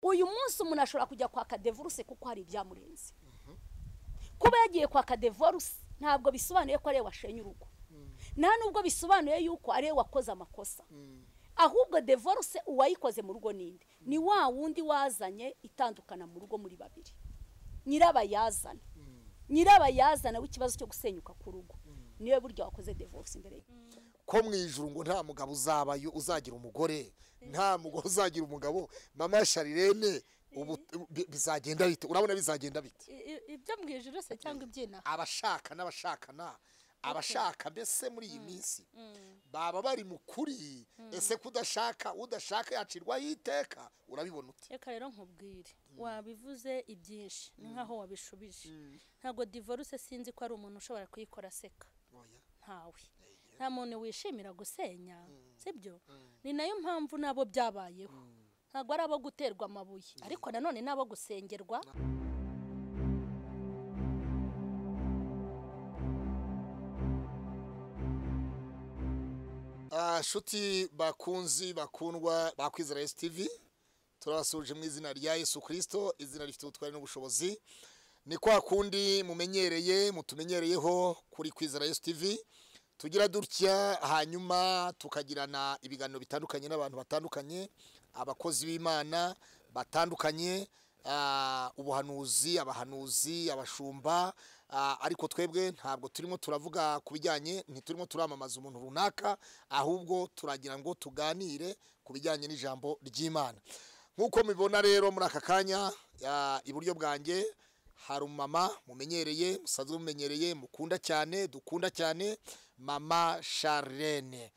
uyu munsi umuntu ashobora kujya kwa kadevoruse kuko hari ibyamurenze kuba yagiye kwa kadevoruse ntabwo bisobanuye ko ari we washenye urugo nta nubwo bisobanuye yuko ari we wakoze amakosa ahubwo devoruse uwayikoze mu rugo n'indi ni wa wundi wazanye itandukana mu rugo muri babiri nyirabayazana nyirabayazana w'ikibazo cyo gusenyuka ku rugo niwe buryo wakoze devoruse imbere ko mu ijuru ngo nta mugabo uzabayo uzagira umugore nta mugore uzagira umugabo mama sharirene ubu bizagenda bite urabona bizagenda bite ibyo mu ijuru se cyangwa iby'inaha abashaka n'abashakana abashaka mbese muri iyi minsi baba bari mu kuri ese kudashaka udashaka yacirwaho iteka urabibona ute reka rero nkubwire wabivuze ibyinshi ni nkaho wabishubije ntabwo divorce sinzi ko ari umuntu ushobora kuyikora aseka Oya. ntawe nta muntu wishimira gusenya sibyo ni nayo mpamvu nabo byabayeho ntabwo ari abo guterwa amabuye ariko nanone n'abo gusengerwa Ah, nshuti bakunzi bakundwa ba kwizera esi tivi turabasuje mu izina rya yesu kirisito izina rifite ubutwari n'ubushobozi ni kwa kundi mumenyereye mutumenyereyeho kuri kwizera esi tivi tugira dutya hanyuma tukagirana ibiganiro bitandukanye n'abantu batandukanye abakozi b'imana batandukanye ah, ubuhanuzi abahanuzi abashumba ah, ariko twebwe ntabwo turimo turavuga ku bijyanye ntiturimo turamamaza umuntu runaka ahubwo turagira ngo tuganire ku bijyanye n'ijambo ry'imana nk'uko mubibona rero muri aka kanya ah, iburyo bwanjye hari umumama mumenyereye musanzwe mumenyereye mukunda cyane dukunda cyane mama Charlene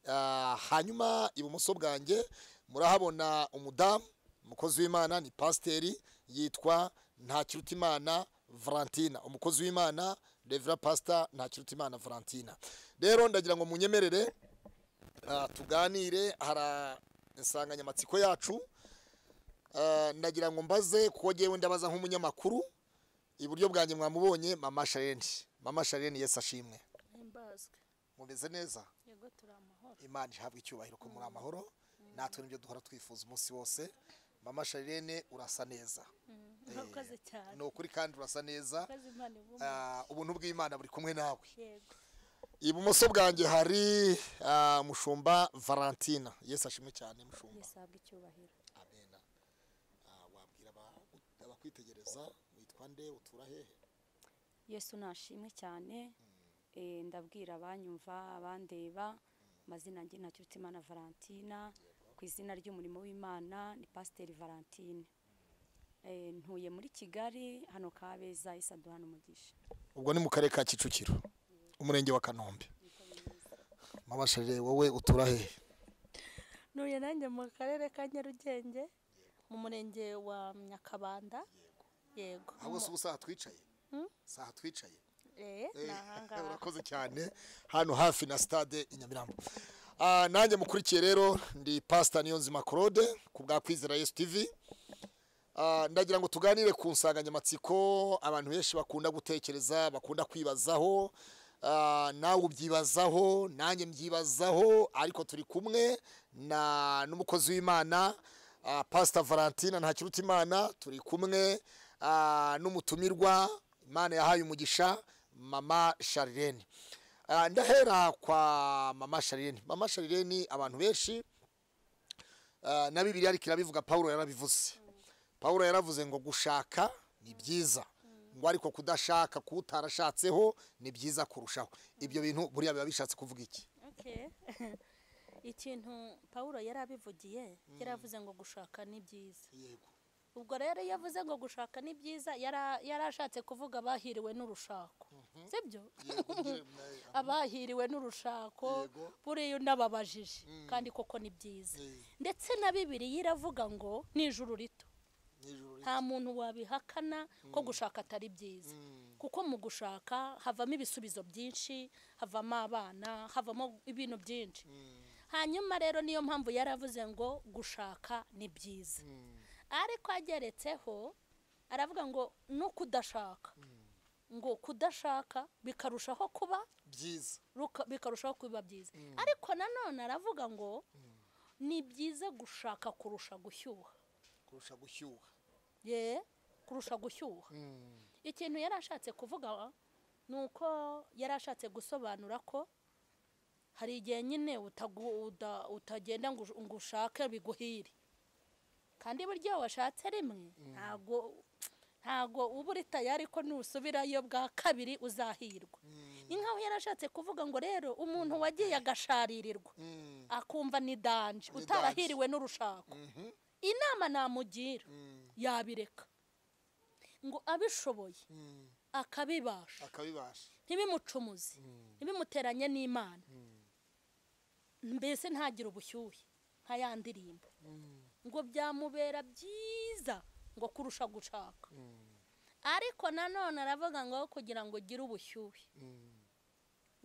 Ah, hanyuma ibumoso bwanjye murahabona umudamu umukozi w'imana ni pasiteri yitwa ntakirutimana valentina umukozi w'imana revera pasita ntakirutimana valentina rero ndagira ngo munyemerere ah, tuganire hari insanganyamatsiko yacu Ah, ndagira ngo mbaze kuko ngewe ndabaza nk'umunyamakuru iburyo bwanjye mwamubonye mama Charlene mama Charlene yesi ashimwe imbazwe mumeze neza yego turi amahoro imana ihabwa icyubahiro ko muri amahoro natwe nibyo duhora twifuza umunsi wose mama Charlene urasa neza urakoze cyane ni ukuri kandi urasa neza urakoze imana ibumwe Ah, ubuntu bw'imana buri kumwe nawe yego ibumoso bwanjye hari ah, mushumba valentina yesi ashimwe cyane mushumba yesabwa icyubahiro amena Ah, wabwira aba- abakwitegereza witwa nde utura hehe yesu nashimwe cyane Eh, ndabwira abanyumva abandeba amazina njye ntakiruta imana valentina ku izina ry'umurimo w'imana ni pasiteri valentine Eh, ntuye muri kigali hano kabeza isa duhana umugisha ubwo ni mu karere ka kicukiro umurenge wa kanombe mama sharire wowe utura hehe ntuye nanjye mu karere ka nyarugenge mu murenge wa nyakabanda yego aho bose ubu saha twicaye saha twicaye eee ni ahangaha urakoze cyane hano hafi na stade i nyamirambo Ah, nanjye mukurikiye rero ndi pasita niyonzima claude ku bwa kwizera yesu tv Ah, ndagira ngo tuganire ku nsanganyamatsiko abantu benshi bakunda gutekereza bakunda kwibazaho Ah, nawe ubyibazaho nanjye mbyibazaho ariko turi kumwe na n'umukozi w'imana ah, pasita valentina ntakiruta imana turi kumwe ah, n'umutumirwa imana yahaye umugisha mama sharirene Ah, ndahera kwa mama sharirene mama sharirene abantu benshi Ah, na bibiliya ariko irabivuga pawulo yarabivuze pawulo yaravuze ngo gushaka ni byiza ngo ariko kudashaka kutarashatseho ni byiza kurushaho ibyo bintu buriya biba bishatse kuvuga iki Okay. ikintu paul yari abivugiye yari avuze ngo gushaka ni byiza yego ubwo rero iyo avuze ngo gushaka ni byiza yara- yari ashatse kuvuga abahiriwe n'urushako sibyo abahiriwe n'urushako Yego. buriya unababajije kandi koko ni byiza Eh. ndetse na bibiliya iravuga ngo ni ijuru rito nta muntu wabihakana ko gushaka atari byiza kuko mu gushaka havamo ibisubizo byinshi havamo abana havamo ibintu byinshi hanyuma rero niyo mpamvu yaravuze ngo gushaka ni byiza ariko ageretseho aravuga ngo no kudashaka ngo kudashaka bikarushaho kuba byiza ruka- bikarushaho kuba byiza ariko nanone aravuga ngo ni byiza gushaka kurusha gushyuha kurusha gushyuha ye kurusha gushyuha ikintu yari ashatse kuvuga ni uko yari ashatse gusobanura ko hari igihe nyine utagu- uda- utagenda ngo ush- ngo ushake biguhire kandi buryo washatse rimwe ntago ntago uba uri tayari ko nusubirayo bwa kabiri uzahirwa ni nkaho yari ashatse kuvuga ngo rero umuntu wagiye agasharirirwa Mm. akumva ni danje Ni utarahiriwe n'urushako inama namugira Mm. yabireka ngo abishoboye Mm. akabibasha akabibasha ntibimucumuze ntibimuteranye n'imana mbese ntagire ubushyuhe nka ya ndirimbo ngo byamubera byiza ngo kurusha gushaka ariko nanone aravuga ngo kugira ngo ugire ubushyuhe Mm.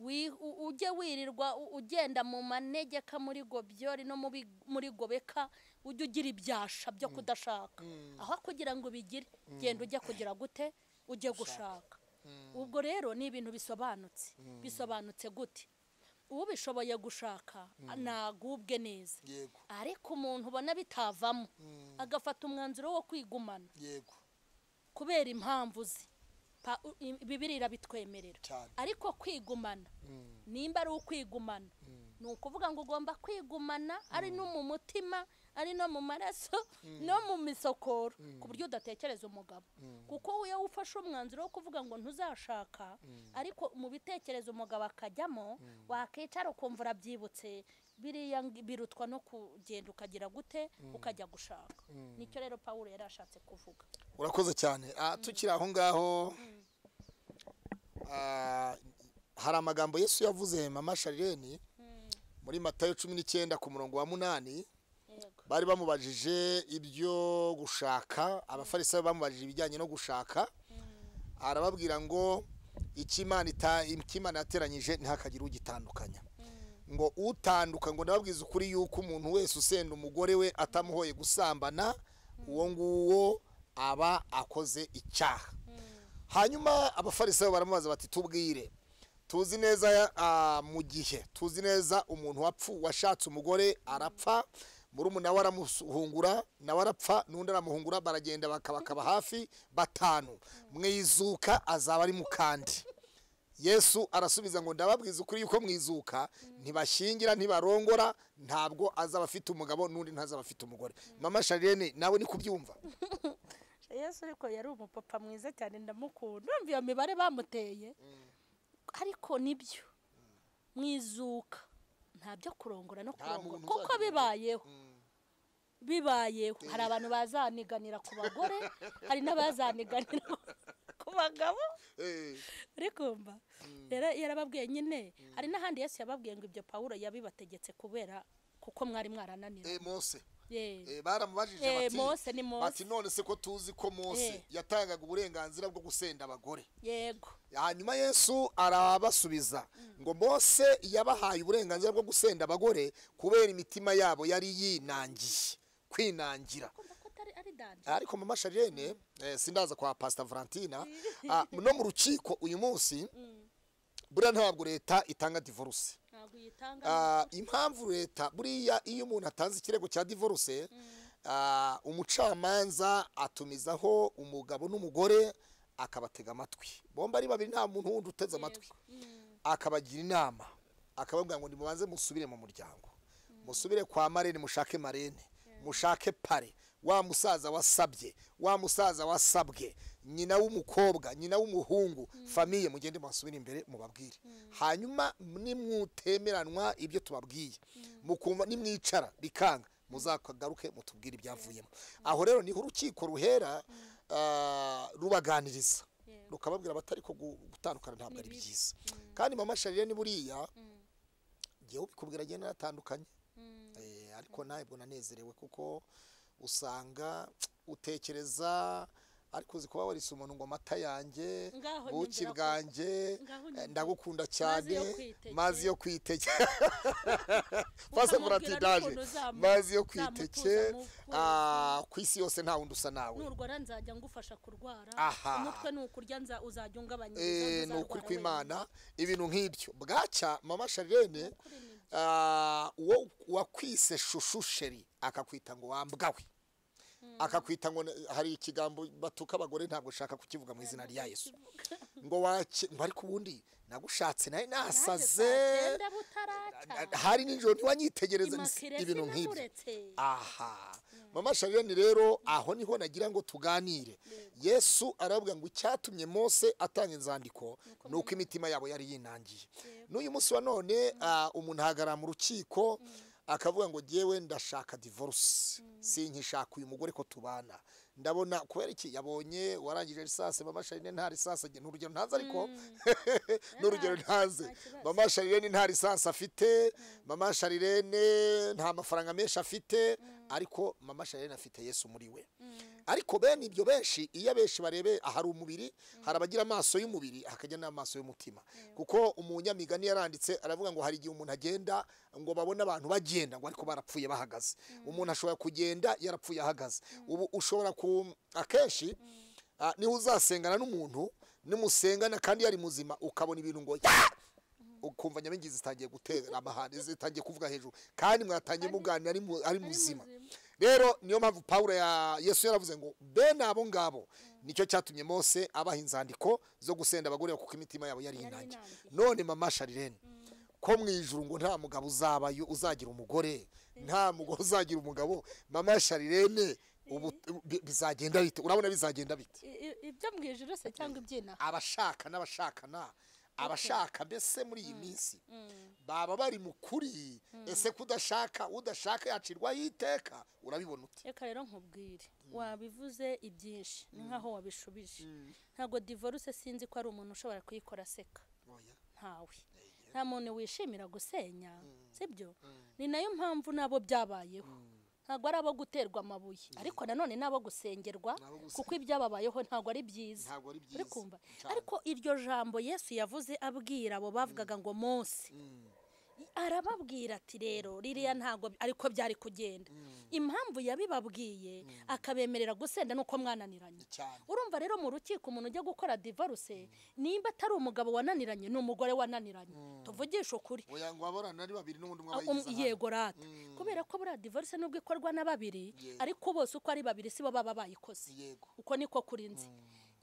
wi- u- ujye wirirwa u- ugenda mu manegeka muri gobyori no mu bi- muri gobeka ujye ugira ibyasha byo kudashaka aho kugira ngo ubigire genda ujya kugira gute ujye gushaka ubwo rero ni ibintu bisobanutse bisobanutse gute ubishoboye gushaka nagubwe neza yego ariko umuntu ubona bitavamo Mm. agafata umwanzuro wo kwigumana yego kubera impamvu ze Pa- u- i- bibiri irabitwemerera Cyane. ariko kwigumana nimba ari ukwigumana ni ukuvuga ngo ugomba kwigumana ari no mu mutima ari no mu maraso no mu misokoro ku buryo udatekereza umugabo kuko iyo ufashe umwanzuro wo kuvuga ngo ntuzashaka ariko mu bitekerezo umugabo akajyamo wakicara ukumva urabyibutse biriya ng- birutwa no kugenda ukagira gute ukajya gushaka nicyo rero pawulo yari ashatse kuvuga urakoze cyane Ah, tukiri aho ngaho ah, hari amagambo yesu yavuze mama sharireni muri matayo cumi n'icyenda ku murongo wa munani yego bari bamubajije ibyo gushaka abafarisayo bamubajije ibijyanye no gushaka arababwira ngo "Icyo Imana ita- icyo Imana yateranyije ntihakagire ugitandukanya ngo utanduka ngo ndababwiza ukuri yuko umuntu wese usenda umugore we atamuhoye gusambana uwo nguwo aba akoze icyaha hanyuma abafarisayo baramubaza bati tubwire tuzi neza ah, mu gihe tuzi neza umuntu wapfu washatse umugore arapfa murumuna we aramuhungura nawe arapfa n'undi aramuhungura baragenda bakaba bakaba hafi batanu mwizuka azaba ari mu kandi yesu arasubiza ngo ndababwiza ukuri yuko mwizuka ntibashyingira ntibarongora ntabwo azaba afite umugabo n'undi ntazaba afite umugore mama sharirene nawe ni kubyumva yesu ariko yari umupapa mwiza cyane ndamukunda urumva iyo mibare bamuteye ariko nibyo mwizuka nta byo kurongora no kurongora muntu kuko uzajya bibayeho bibayeho hari abantu bazaniganira ku bagore hari n'abazaniganira ku bagabo uri kumva rero yarababwiye nyine hari n'ahandi yesu yababwiye ngo ibyo pawulo yabibategetse kubera kuko mwari mwarananira mose Ye. Eh, baramubajije Eh, bati Mose ni Mose. bati none se ko tuzi ko Mose Eh. yatangaga uburenganzira bwo gusenda abagore yego hanyuma Yesu arabasubiza ngo Mose yabahaye uburenganzira bwo gusenda abagore kubera imitima yabo yari yinangiye kwinangira kumva ko atari ari danje ariko mama Charlene eh, sindaza kwa Pastor Valentina ah, no mu rukiko uyu munsi buriya ntabwo leta itanga divorce ntabwo uyitanga Ah, impamvu leta buriya iyo umuntu atanze ikirego cya divorce ah, umucamanza atumizaho umugabo n'umugore akabatega amatwi bombi ari babiri nta muntu wundi uteze amatwi akabagira inama akababwira ngo nimubanze musubire mu muryango musubire kwa marene mushake marene mushake pare wa musaza wasabye wa musaza wasabwe nyina w'umukobwa nyina w'umuhungu famiye mugende mwasubire imbere mubabwire hanyuma nimwutemeranwa ibyo tubabwiye mukumva nimwicara bikanga muzakagaruke mutubwire ibyavuyemo aho rero niho urukiko ruhera ah, rubaganiriza Yego. rukababwira batari ko gu- gutandukana ntabwo ari byiza kandi mama sharire ni buriya ngewe ubikubwira agenda naratandukanye Eh, ariko ntabwo nanezerewe kuko usanga utekereza ariko uzi kuba warise umuntu ngo amata yanjye Ngaho buki nyumvira ko- bwanjye Ngaho eh, nyumvira- ndagukunda Mazi cyane yo kwitekera. mazi yo kwitekera fase Ukamubwira muratidaje n'ukuntu uzamu- mazi yo uzamutuza kwitekera mu kwezi. Ah, ku isi yose nta wundi usa nawe nurwara nzajya ngufasha kurwara Aha. umutwe ni ukurya nza- uzajya ungabanya Eh, ibiro, ni ukuri ntuzarwara kw'imana ibintu nk'ibyo bwacya mama sharirene ah, uwo wakwise shushu sheri akakwita ngo wambwawe akakwita ngo ne- hari ikigambo batuka abagore ntabwo ushaka kukivuga mu izina rya yesu ngo wake ariko ubundi nagushatse nawe nasaze cyenda butaracya hari n'ijoro ntiwanyitegereza imakirere ibintu nk'ibyo sinamuretse aha mama sharironi rero aho niho nagira ngo tuganire yesu aravuga ngo icyatumye mose atanga inzandiko ni uko imitima yabo yari yinangiye n'uyu munsi wa none ah, umuntu ahagarara mu rukiko akavuga ngo jyewe ndashaka divorce sinkishaka uyu mugore ko tubana ndabona kubera iki yabonye warangije risase mama sharironi nta risase ni urugero ntazi ariko ni urugero ntazi mama sharirene nta lisansi afite mama sharirene nta mafaranga menshi afite ariko mama sharirene afite yesu muri we ariko bene ibyo benshi iyo abenshi barebe hari umubiri hari abagira amaso y'umubiri hakajya n'amaso y'umutima kuko umunyamigani yaranditse aravuga ngo hari igihe umuntu agenda ngo babone abantu bagenda ngo ariko barapfuye bahagaze umuntu ashobora kugenda yarapfuye ahagaze ubu ushobora ku akenshi ah, niho uzasengana n'umuntu nimusengana kandi yari muzima ukabona ibintu ngo "Ya!" ukumva nyabingi zitangiye gutera amahane zitangiye kuvuga hejuru kandi mwatangiye muganira ari mu- ari muzima rero niyo mpamvu pawulo ya yesu yaravuze ngo bene abo ngabo nicyo cyatumye mose abaha inzandiko zo gusenda abagore kuko imitima yabo yari inange inangiye. none mama sharirene ko mu ijuru ngo nta mugabo uzabayo uzagira umugore nta mugore uzagira umugabo mama sharirene ubu bi- bizagenda bite urabona bizagenda bite I- i- ibyo mu ijuru se cyangwa iby'inaha abashaka n'abashakana abashaka mbese muri iyi minsi baba bari mu kuri ese kudashaka udashaka yacirwaho iteka urabibona uti reka rero nkubwire wabivuze ibyinshi ni nkaho wabishubije ntabwo divorce sinzi ko ari umuntu ushobora kuyikora aseka Oya. ntawe nta muntu wishimira gusenya sibyo ni nayo mpamvu nabo byabayeho ntabwo ari abo guterwa amabuye ariko nanone ni abo gusengerwa Nabo gusenga. kuko ibyababayeho ntabwo ari byiza Ntabwo ari byiza. uri kumva Cyane. ariko iryo jambo yesu yavuze abwira abo bavugaga ngo mose arababwira ati rero ririya ntabwo ariko byari kugenda impamvu yabibabwiye akabemerera gusenda nuko mwananiranye cyane. urumva rero mu rukiko umuntu ujya gukora divorce nimba atari umugabo wananiranye ni umugore wananiranye tuvugishe ukuri oya ngo aborana ari babiri n'ubundi umwe Ah, abayigize um- ahandi. yego rata kubera ko buriya divorce nubwo ikorwa na babiri Yego. ariko bose uko ari babiri sibo baba bayikoze Yego. uko niko kuri nzi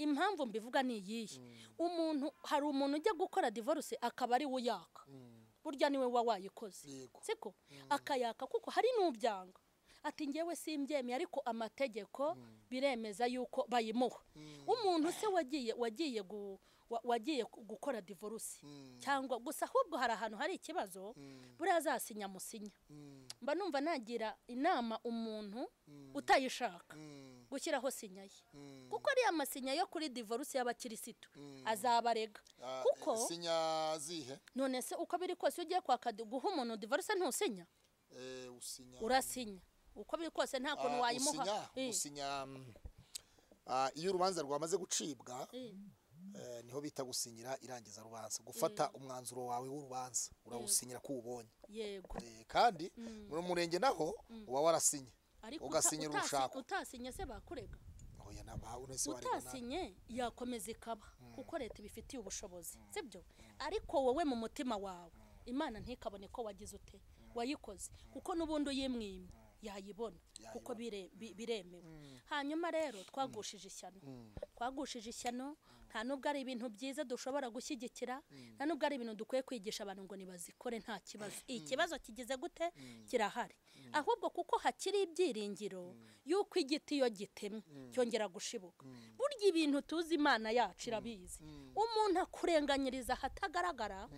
impamvu mbivuga ni iyihe umuntu hari umuntu ujya gukora divorce akaba ari we uyaka burya niwe uba wayikoze Yego. siko akayaka kuko hari n'ubyanga ati ngewe simbyemeye ariko amategeko biremeza yuko bayimuha umuntu se wagiye wagiye gu- wa- wagiye gu- gukora divorce cyangwa gusa ahubwo hari ahantu hari ikibazo buriya azasinya musinya mba numva nagira inama umuntu utayishaka gushyiraho sinya ye kuko ariya masinya yo kuri divorce y'abakirisitu azabarega Ah, kuko eh, sinya zihe none se uko biri kose iyo ugiye kwaka di- guha umuntu divorce ntusinya Eh, usinya urasinya uko biri kose nta Ah, kuntu wayimuha usinya Eh, usinya mm, ah, iyo urubanza rwamaze gucibwa eh. eh, niho bita gusinyira irangiza rubanza gufata umwanzuro wawe w'urubanza urawusinyira ko uwubonye yego Eh, kandi muri murenge naho uba warasinye ariko uta- ugasinyira utasi- urushako utasinye se bakurega oya naba unese wareba utasinye yakomeza ikaba kuko leta ibifitiye ubushobozi sibyo ariko wowe mu mutima wawe imana ntikabone ko wagize ute wayikoze kuko n'ubundi uyimwimye yayibona kuko bire- bi- biremewe hanyuma rero twagushije ishyano twagushije ishyano nta nubwo ari ibintu byiza dushobora gushyigikira nta nubwo ari ibintu dukwiye kwigisha abantu ngo ntibazikore nta kibazo ikibazo kigize gute kirahari ahubwo kuko hakiri ibyiringiro yuko igiti iyo gitemwe cyongera gushibuka burya ibintu tuzi imana yacu irabizi umuntu akurenganyiriza ahatagaragara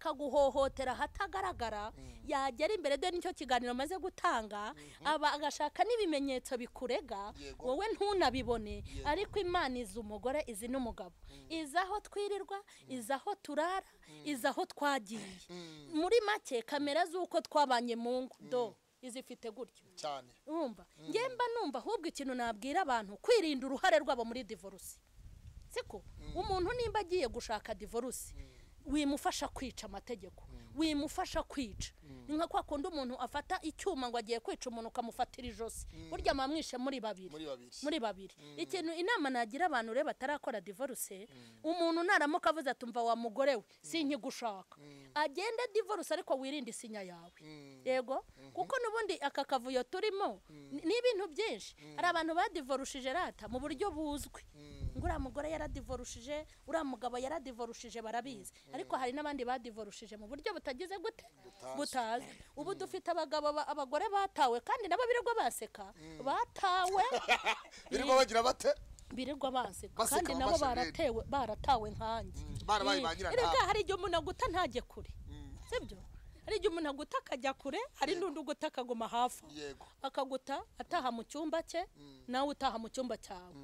akaguhohotera ahatagaragara yagera imbere de nicyo kiganiro amaze gutanga aba agashaka n'ibimenyetso bikurega Yego. wowe ntunabibone ariko imana izi umugore izi n'umugabo izi aho twirirwa izi aho turara izi aho twagiye muri make kamera z'uko twabanye mu ngo do izifite gutyo cyane urumva njye mba numva ahubwo ikintu nabwira abantu kwirinda uruhare rwabo muri divorce siko umuntu nimba agiye gushaka divorce wimufasha kwica amategeko wimufasha kwica ni nka kwa kundi umuntu afata icyuma ngo agiye kwica umuntu ukamufatira ijosi burya mwamwishe muri babiri muri babiri muri babiri ikintu inama nagira abantu rero batarakora divorce umuntu naramuka avuze atumva wa mugore we sinkigushaka agende divorce ariko wirinde isinya yawe Mm. yego kuko n'ubundi aka kavuyo turimo ni- ni ibintu byinshi hari abantu badivorushije rata mu buryo buzwi ngo uriya mugore yaradivorushije uriya mugabo yaradivorushije barabizi ariko hari n'abandi badivorushije mu buryo butagize gute butazwi ubu dufite abagabo ba- abagore batawe kandi nabo birirwa baseka batawe birirwa bagira bate birirwa baseka Baseka kandi nabo abashomeri. baratewe baratawe nkanjye Mm, barabaye ba nyirantama. erega hari igihe umuntu aguta ntajye kure sibyo hari igihe umuntu aguta akajya kure hari n'undi uguta akaguma hafi aho. yego akaguta ataha mu cyumba cye nawe utaha mu cyumba cyawe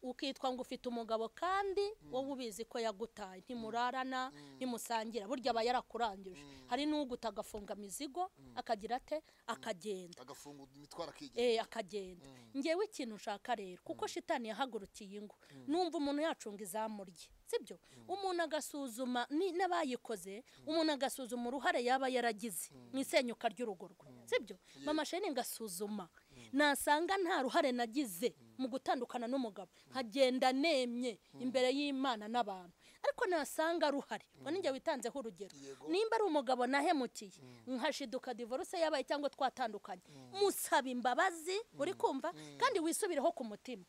ukitwa ngo ufite umugabo kandi wowe ubizi ko yagutaye ntimurarana ntimusangira burya aba yarakurangije hari n'uguta agafunga imizigo akagira ate akagenda agafunga imitwaro akigira eh akagenda ngewe ikintu nshaka rero kuko shitani yahagurukiye ingo numva umuntu yacunga izamu rye sibyo umuntu agasuzuma ni- n'abayikoze umuntu agasuzuma uruhare yaba yaragize mu isenyuka ry'urugo rwe sibyo mama sheni ngasuzuma nasanga nta ruhare nagize mu gutandukana n'umugabo nkagenda nemye imbere y'imana n'abantu ariko nasanga ruhare ngo ninjye witanzeho urugero Yego. nimba ari umugabo nahemukiye nkashiduka divorce yabaye cyangwa twatandukanye musaba imbabazi uri kumva kandi wisubireho ku mutima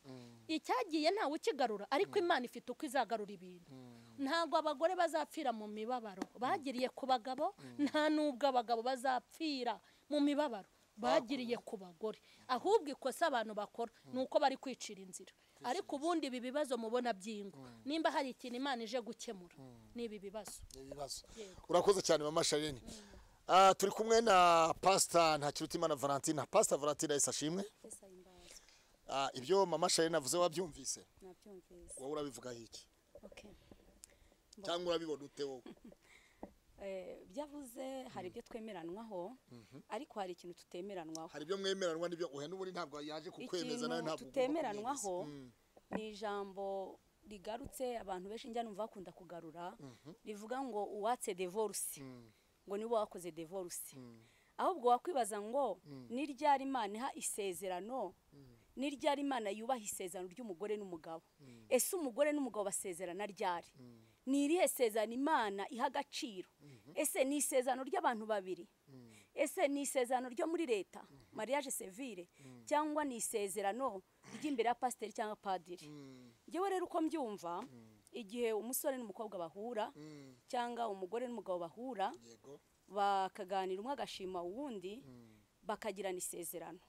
icyagiye ntawe ukigarura ariko imana ifite uko izagarura ibintu ntabwo abagore bazapfira mu mibabaro bagiriye ku bagabo nta n'ubwo abagabo bazapfira mu mibabaro bagiriye ku bagore ahubwo ikosa abantu bakora ni uko bari kwicira inzira ariko ubundi ibi bibazo mubona by'ingo nimba hari ikintu imana ije gukemura ni ibi bibazo ibibazo Yego. urakoze cyane mama sharine Ah, turi kumwe na pasita ntakirutimana valentine pasita valentine yahise ashimwe mbese ayimbaza Ah, ibyo mama sharine avuze wabyumvise nabyumvise wowe urabivugaho iki okay. cyangwa urabibona ute wowe Eh, byavuze hari ibyo twemeranwaho ariko hari ikintu tutemeranwaho hari ibyo mwemeranwa n'ibyo uhe n'ubundi ntabwo yaje kukwemeza nawe ikintu ntabwo ugomba tutemeranwaho kubyemeza. Mm. ni ijambo rigarutse abantu benshi njya numva bakunda kugarura rivuga ngo uwatse devorce ngo niwe wakoze devorce ahubwo wakwibaza ngo ni ryari imana iha isezerano ni ryari imana yubaha isezerano ry'umugore n'umugabo ese umugore n'umugabo basezerana ryari ni irihe sezerano imana iha agaciro ese ni isezerano ry'abantu babiri ese ni isezerano ryo muri leta mariage sevire cyangwa ni isezerano ry'imbere ya pasiteri cyangwa padiri ngewe rero uko mbyumva igihe umusore n'umukobwa bahura Mm. cyangwa umugore n'umugabo bahura yego bakaganira umwe agashima uwundi bakagirana isezerano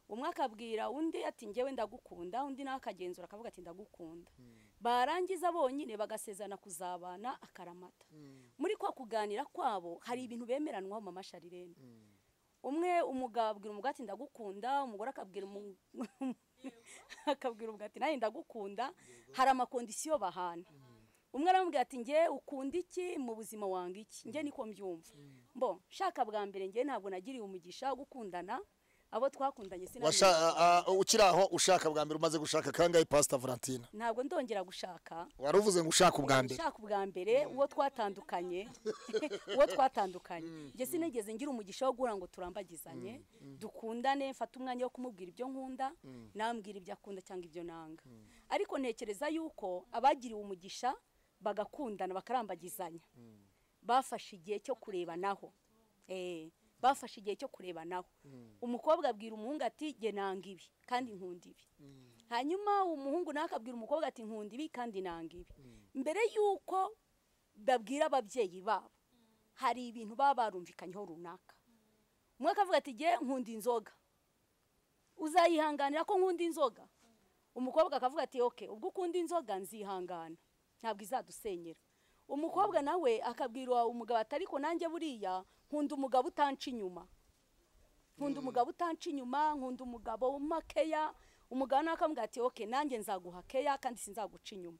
umwe akabwira undi ati ngewe ndagukunda undi nawe akagenzura akavuga ati ndagukunda barangiza bonyine bagasezerana kuzabana akaramata muri kwa kuganira kwabo hari ibintu bemeranwaho mama sharirene umwe umugabo abwira umugore ati ndagukunda umugore akabwira umu- akabwira umugabo ati nanjye ndagukunda hari amakondisiyo bahana umwe aramubwira ati nge ukunda iki mu buzima wange iki nge niko mbyumva mbo shaka bwa mbere nge ntabwo nagiriye umugisha wo gukundana abo twakundanye Washa- sinamenye ah, ah, ukiri aho ushaka bwa mbere umaze gushaka kangahe pasita valentine ntabwo ndongera gushaka wari uvuze ngo ushaka ubwa mbere ushaka ubwa mbere uwo twatandukanye uwo twatandukanye njye sinigeze ngira umugisha wo guhura ngo turambagizanye dukundane mfate umwanya wo kumubwira ibyo nkunda nambwira ibyo akunda cyangwa ibyo nanga ariko ntekereza yuko abagiriwe umugisha bagakundana bakarambagizanya bafashe igihe cyo kurebanaho Eh, bafashe igihe cyo kurebanaho umukobwa abwira umuhungu ati jye nanga ibi kandi nkunda ibi hanyuma umuhungu nawe akabwira umukobwa ati nkunda ibi kandi nanga ibi mbere y'uko babwira ababyeyi babo hari ibintu baba barumvikanyeho runaka umwe akavuga ati jye nkunda inzoga uzayihanganira ko nkunda inzoga umukobwa akavuga ati oke ubwo ukunda inzoga nzihangana ntabwo izadusenyera umukobwa nawe akabwira umugabo ati ariko nanjye buriya nkunda umugabo utanca inyuma nkunda umugabo utanca inyuma nkunda umugabo wuma keya umugabo nawe akamubwira ati oke nanjye nzaguha keya kandi sinzaguca inyuma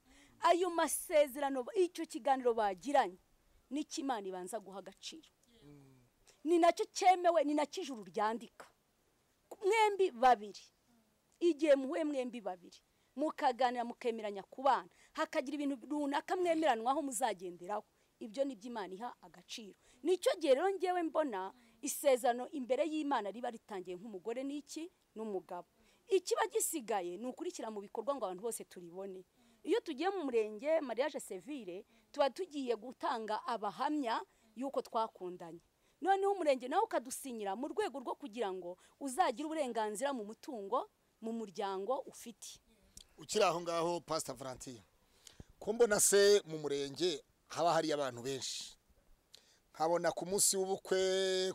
ayo masezerano icyo kiganiro bagiranye nicyo imana ibanza guha agaciro ni nacyo cyemewe ni nacyo ijuru ryandika mwembi babiri igihe muhuye mwembi babiri mukaganira mukemeranya kubana hakagira ibintu runaka mwemeranwaho muzagenderaho ibyo ni iby'imana iha agaciro nicyo gihe rero ngewe mbona isezerano imbere y'imana riba ritangiye nk'umugore n'iki n'umugabo ikiba gisigaye ni ukurikira mu bikorwa ngo abantu bose turibone iyo tugiye mu murenge mariage sevire tuba tugiye gutanga abahamya y'uko twakundanye noneho umurenge nawe ukadusinyira mu rwego rwo kugira ngo uzagire uburenganzira mu mutungo mu muryango ufite ukiri aho ngaho pasita valantiya ko mbona se mu murenge haba hari abantu benshi nkabona ku munsi w'ubukwe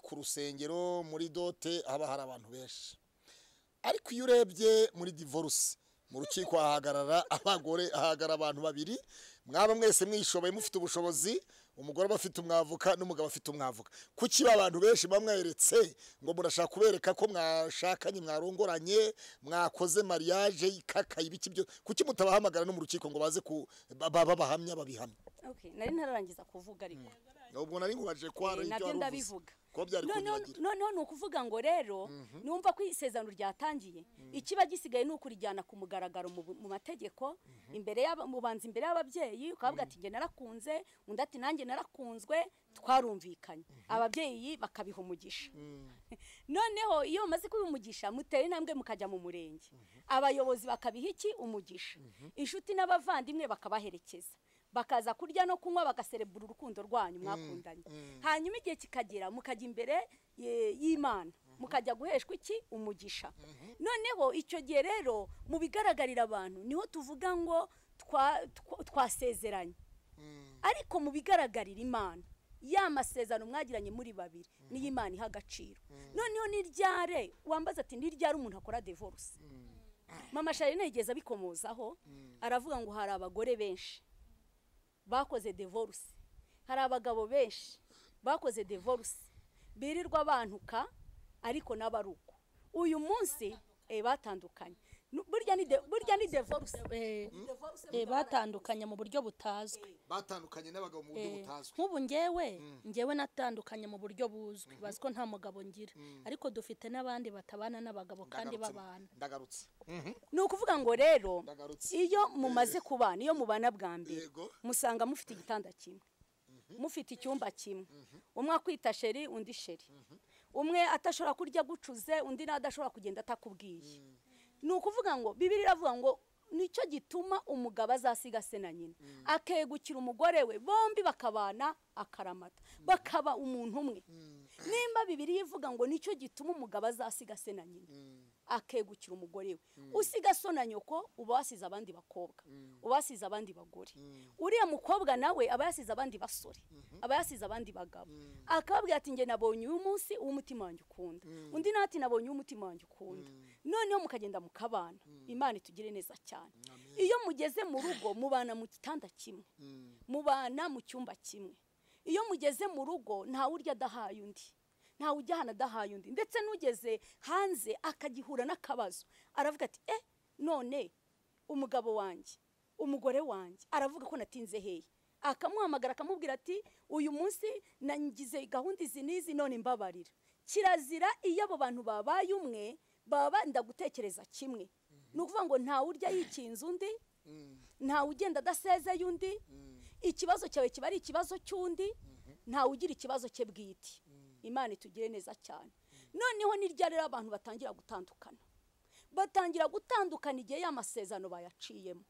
ku rusengero muri dote haba hari abantu benshi ariko iyo urebye muri divorce mu rukiko hahagarara abagore hahagarara abantu babiri mwaba mwese mwishoboye mufite ubushobozi umugore aba afite umwavuka n'umugabo afite umwavuka kuki abantu benshi bamweretse ngo murashaka kubereka ko mwashakanye mwarongoranye mwakoze mariage ikakaye ibiki byo kuki mutabahamagara no mu rukiko ngo baze ku baba bahamya babihamya nari ntararangiza kuvuga ariko ubwo nari nkubaje ko hari ibyo nabyo wari uvuze ndabivuga kuba byari noneho kunyagira noneho ni ukuvuga ngo rero numva ko isezerano ry'atangiye ikiba gisigaye ni ukurijyana ku mugaragaro mu bu- mu mategeko imbere y'aba- mu banzi imbere y'ababyeyi ukavuga ati njye narakunze undi ati nanjye narakunzwe twarumvikanye ababyeyi bakabiha umugisha noneho iyo bamaze kubimugisha mutera intambwe mukajya mu murenge abayobozi bakabiha iki umugisha inshuti n'abavandimwe bakabaherekeza bakaza kurya no kunywa bagaserebura urukundo rwanyu mwakundanye hanyuma igihe kikagera mukajya imbere ye- y'imana mukajya guheshwa iki umugisha noneho icyo gihe rero mu bigaragarira abantu niho tuvuga ngo twa- twa- twasezeranye ariko mu bigaragarira imana ya masezerano mwagiranye muri babiri niyo imana iha agaciro noneho ni ryare wambaza ati ni ryare umuntu akora divorce mama sharine yigeze abikomozaho aravuga ngo hari abagore benshi bakoze divorce hari abagabo benshi bakoze divorce birirwa bantuka ariko n'abaruko uyu munsi eh, batandukanye Nu- burya ni de- burya ni divorce Divorce Eh, batandukanye mu buryo butazwi batandukanye n'abagabo mu buryo Eh, butazwi nk'ubu ngewe ngewe natandukanye mu buryo buzwi bazi ko nta mugabo ngira ariko dufite n'abandi batabana n'abagabo kandi Ndagarutse- babana ndagarutse ni ukuvuga ngo rero Ndagarutse. iyo mumaze kubana iyo mubana bwa mbere Yego. musanga mufite igitanda kimwe mufite icyumba kimwe umwe akwita sheri undi sheri umwe atashobora kurya agucuze undi nawe adashobora kugenda atakubwiye ni ukuvuga ngo bibiri iravuga ngo nicyo gituma umugabo azasiga se na nyina akegukira umugore we bombi bakabana akaramata bakaba umuntu umwe nimba bibiri ivuga ngo nicyo gituma umugabo azasiga se na nyina akegukira umugore we usiga so na nyoko uba wasize abandi bakobwa uba wasize abandi bagore uriya mukobwa nawe aba yasize abandi basore aba yasize abandi bagabo akababwira ati njye nabonye uyu munsi uw'umutima wanjye ukunda undi nawe ati nabonye uw'umutima wanjye ukunda noneho mukagenda mukabana imana itugire neza cyane iyo mugeze mu rugo mubana mu gitanda kimwe mubana mu cyumba kimwe iyo mugeze mu rugo ntawe urya adahaye undi ntawe ujyana adahaye undi ndetse n'ugeze hanze akagihura n'akabazo aravuga ati eh none umugabo wanjye umugore wanjye aravuga ko natinze hehe akamuhamagara akamubwira ati uyu munsi nangize gahunda izi n'izi none mbabarira kirazira iyo abo bantu babaye umwe baba benda gutekereza kimwe ni ukuvuga ngo ntawe urya yikinze undi ntawe ugenda adasezeye undi ikibazo cyawe kiba ari ikibazo cy'undi ntawe ugira ikibazo cye bwite imana itugire neza cyane noneho ni rya rero abantu batangira gutandukana batangira gutandukana igihe ya masezerano bayaciyemo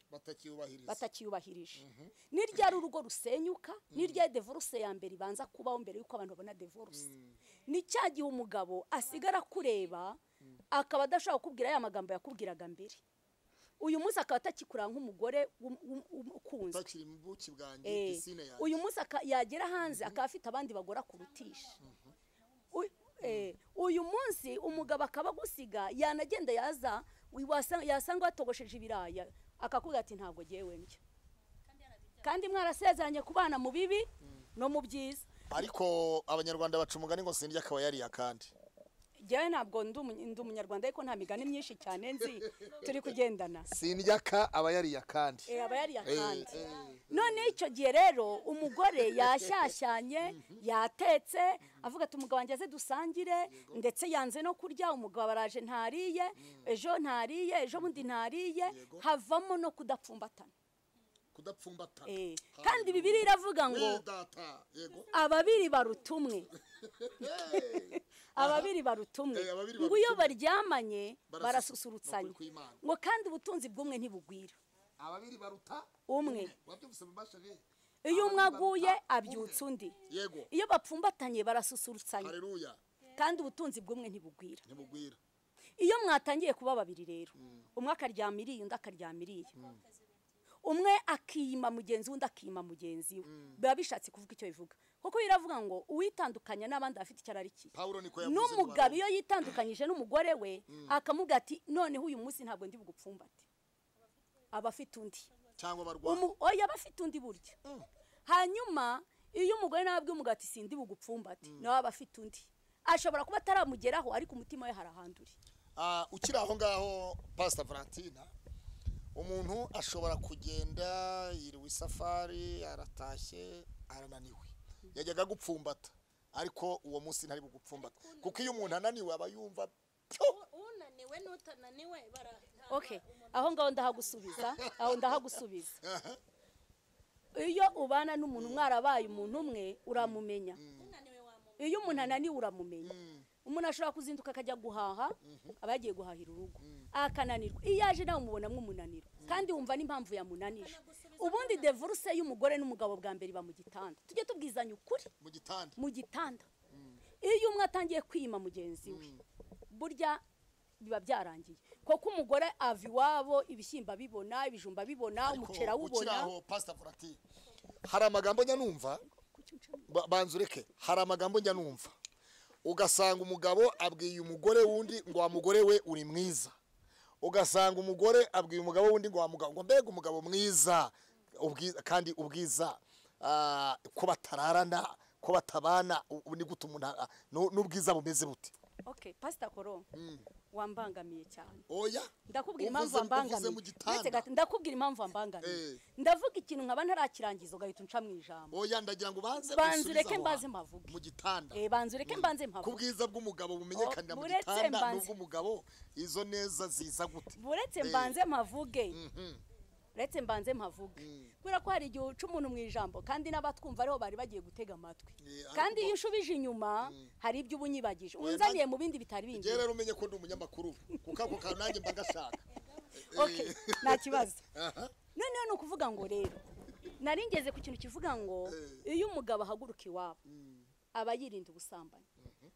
batakiyubahiriza batakiyubahirije ni ryari urugo rusenyuka ni ryari devoruse ya mbere ibanza kubaho mbere y'uko abantu babona devoruse ni cya gihe umugabo asigara kureba akaba adashobora kukubwira ya magambo yakubwiraga mbere uyu munsi akaba atakikuranga nk'umugore w'um- w'um- w'um- ukunzwe utakiri mu buki bwanjye Eh, pisine yanjye uyu munsi aka- yagera hanze akaba afite abandi bagore akurutisha U- eh, uyu munsi umugabo akaba agusiga yanagenda yaza wi- wasa- yasanga watogosheje ibiraya akakubwira ati ntabwo ngewe ndya kandi mwarasezeranye kubana mu bibi no mu byiza ariko abanyarwanda baca umugani ngo sindya akaba yariye akandi ngewe ntabwo ndi umu- ndi umunyarwanda ariko nta migani myinshi cyane nzi turi kugendana sindya ka aba yariye akandi Eh, aba yari yakandi Eh, none icyo gihe rero umugore yashyashyanye yatetse avuga ati umugabo wanjye aze dusangire ndetse yanze no kurya umugabo araje ntariye ejo ntariye ejo bundi ntariye havamo no kudapfumbatana kudapfumbatana Eh, kandi bibiri iravuga ngo data yego ababiri baruta umwe Eh, ababiri baruta umwe Eh, ababiri ngo baruta iyo umwe. baryamanye ni barasusurutsanya ukuri kw'Imana. ngo kandi ubutunzi bw'umwe ntibugwira ababiri baruta umwe wabyumvise mu mashini iyo umwe Ababiri aguye baruta abyutsa umwe. undi yego iyo bapfumbatanye barasusurutsanya hareruya kandi ubutunzi bw'umwe ntibugwira ntibugwira iyo mwatangiye kuba babiri rero umwe akaryama iriya undi akaryama iriya umwe akiyima mugenzi we undi akiyima mugenzi we biba bishatse kuvuga icyo bivuga kuko biravuga ngo uwitandukanya n'abandi afite icyo ararikiye pawulo niko yavuze n'umugabo mu iyo yitandukanyije n'umugore we akamubwira ati noneho uyu munsi ntabwo ndi bugupfumbate aba afite undi baruwa- cyangwa barwaye Umu- oya aba afite undi buryo hanyuma iyo umugore nawe abwiye umugabo ati sindi bugupfumbate nawe aba afite undi ashobora kuba ataramugeraho ariko umutima we hari ahandi uri Ah, ukiri aho ngaho pasita valentina umuntu ashobora kugenda yiriwe isafari aratashye arananiwe yajyaga gupfumbata ariko uwo munsi ntari bugupfumbata kuko iyo umuntu ananiwe aba yumva pyo unaniwe n'utananiwe bara okay aho ngaho ndahagusubiza aho ndahagusubiza iyo ubana n'umuntu mwarabaye umuntu umwe uramumenya iyo umuntu ananiwe uramumenya umuntu ashobora kuzinduka akajya guhaha aba yagiye guhahira urugo akananirwa iyo aje nawe umubonamo umunaniro kandi wumva n'impamvu yamunanije ubundi devoruse y'umugore n'umugabo bwa mbere iba mu gitanda tujye tubwizanya ukuri mu gitanda mu gitanda iyo umwe atangiye kwima mugenzi we burya biba byarangiye kuko umugore ava iwabo ibishyimbo abibona ibijumba abibona umuceri ukiri awubona aho pasita valentina hari amagambo njya numva ba- banza ureke hari amagambo njya numva ugasanga umugabo abwiye umugore wundi ngo wa mugore we uri mwiza ugasanga umugore abwiye umugabo wundi ngo wa mugabo ngo mbega umugabo mwiza ubwiza kandi ubwiza ah, ko batararana ko batabana ubu ni gute umuntu a- nu- n'ubwiza bumeze bute okay pasita koro wambangamiye cyane oya ndakubwira uvuze- impamvu uvuze wambangamiye mu Ndetse gitanda gato, ndakubwira impamvu wambangamiye Eh. ndavuga ikintu nkaba ntarakirangiza ugahita unca mu ijambo oya ndagira ngo banze banza usubize ureke aho mbaze hantu. mpavuge mu gitanda Eh, banza ureke mbanze ku mpavuge bwiza bw'umugabo bumenyekanira Oh, mu buretse gitanda mbanze- n'ubw'umugabo izo neza ziza gute buretse Eh. mbanze mpavuge Mhm. uretse mbanze mpavuge kubera ko hari igihe uca umuntu mu ijambo kandi n'abatwumva ariho bari bagiye gutega amatwi Yeah, kandi ariko- iyo ushubije inyuma hari ibyo uba unyibagije Oya, unzaniye nanjye- mu bindi bitari njye bindi rero umenye ko ndi umunyamakuru kuko ako kantu nanjye mba gashaka Okay, nta kibazo Aha. noneho ni ukuvuga ngo rero nari ngeze ku kintu kivuga ngo iyo umugabo ahaguruka iwabo aba yirinda ubusambanyi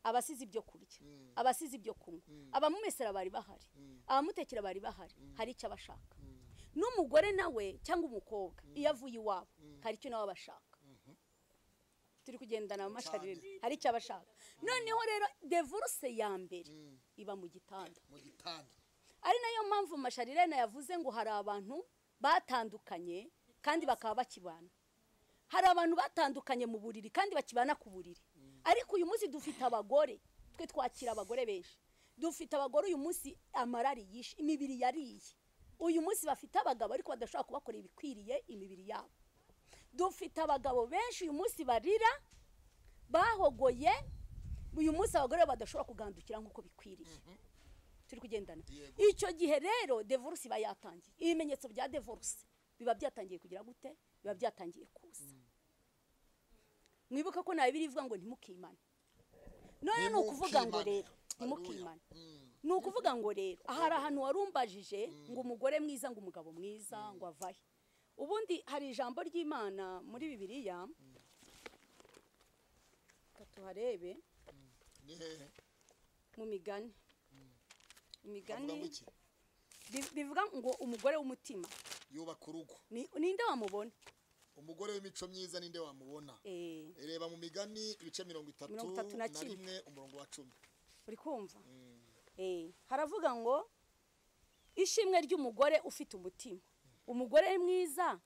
aba asize ibyo kurya aba asize ibyo kunywa abamumesera bari bahari abamutekera bari bahari hari icyo abashaka n'umugore nawe cyangwa umukobwa iyo avuye iwabo hari icyo nawe aba ashaka turi kugendana mu masharirina hari icyo aba ashaka noneho rero devoruse ya mbere iba mu gitanda mu gitanda ari nayo mpamvu masharirena yavuze ngo hari abantu batandukanye kandi bakaba bakibana hari abantu batandukanye mu buriri kandi bakibana ku buriri ariko uyu munsi dufite abagore twe twakira abagore benshi dufite abagore uyu munsi amarari yishe imibiri yariye uyu munsi bafite abagabo ariko badashobora kubakora ibikwiriye imibiri yabo dufite abagabo benshi uyu munsi barira bahogoye uyu munsi abagore badashobora kugandukira nk'uko bikwiriye turi kugendana Yego. icyo gihe rero devoruse iba yatangiye ibimenyetso bya devoruse biba byatangiye kugira gute biba byatangiye kuza mwibuke ko nawe birivuga ngo ntimukimane none ni ukuvuga ngo Ntimukimane. rero ntimukimane ni ukuvuga ngo rero hari ahantu warumbajije ngo umugore mwiza ngo umugabo mwiza ngo avahe ubundi hari ijambo ry'imana muri bibiliya reka tuharebe ni hehe mu migani bavuga ngo imigani iki bi- bivuga ngo umugore w'umutima yubaka urugo ni- ninde wamubona umugore w'imico myiza ninde wamubona Eh, reba mu migani ibice mirongo itatu Mirongo itatu na na kimwe. rimwe umurongo wa cumi uri kumva Eh, haravuga ngo ishimwe ry'umugore ufite umutima umugore mwiza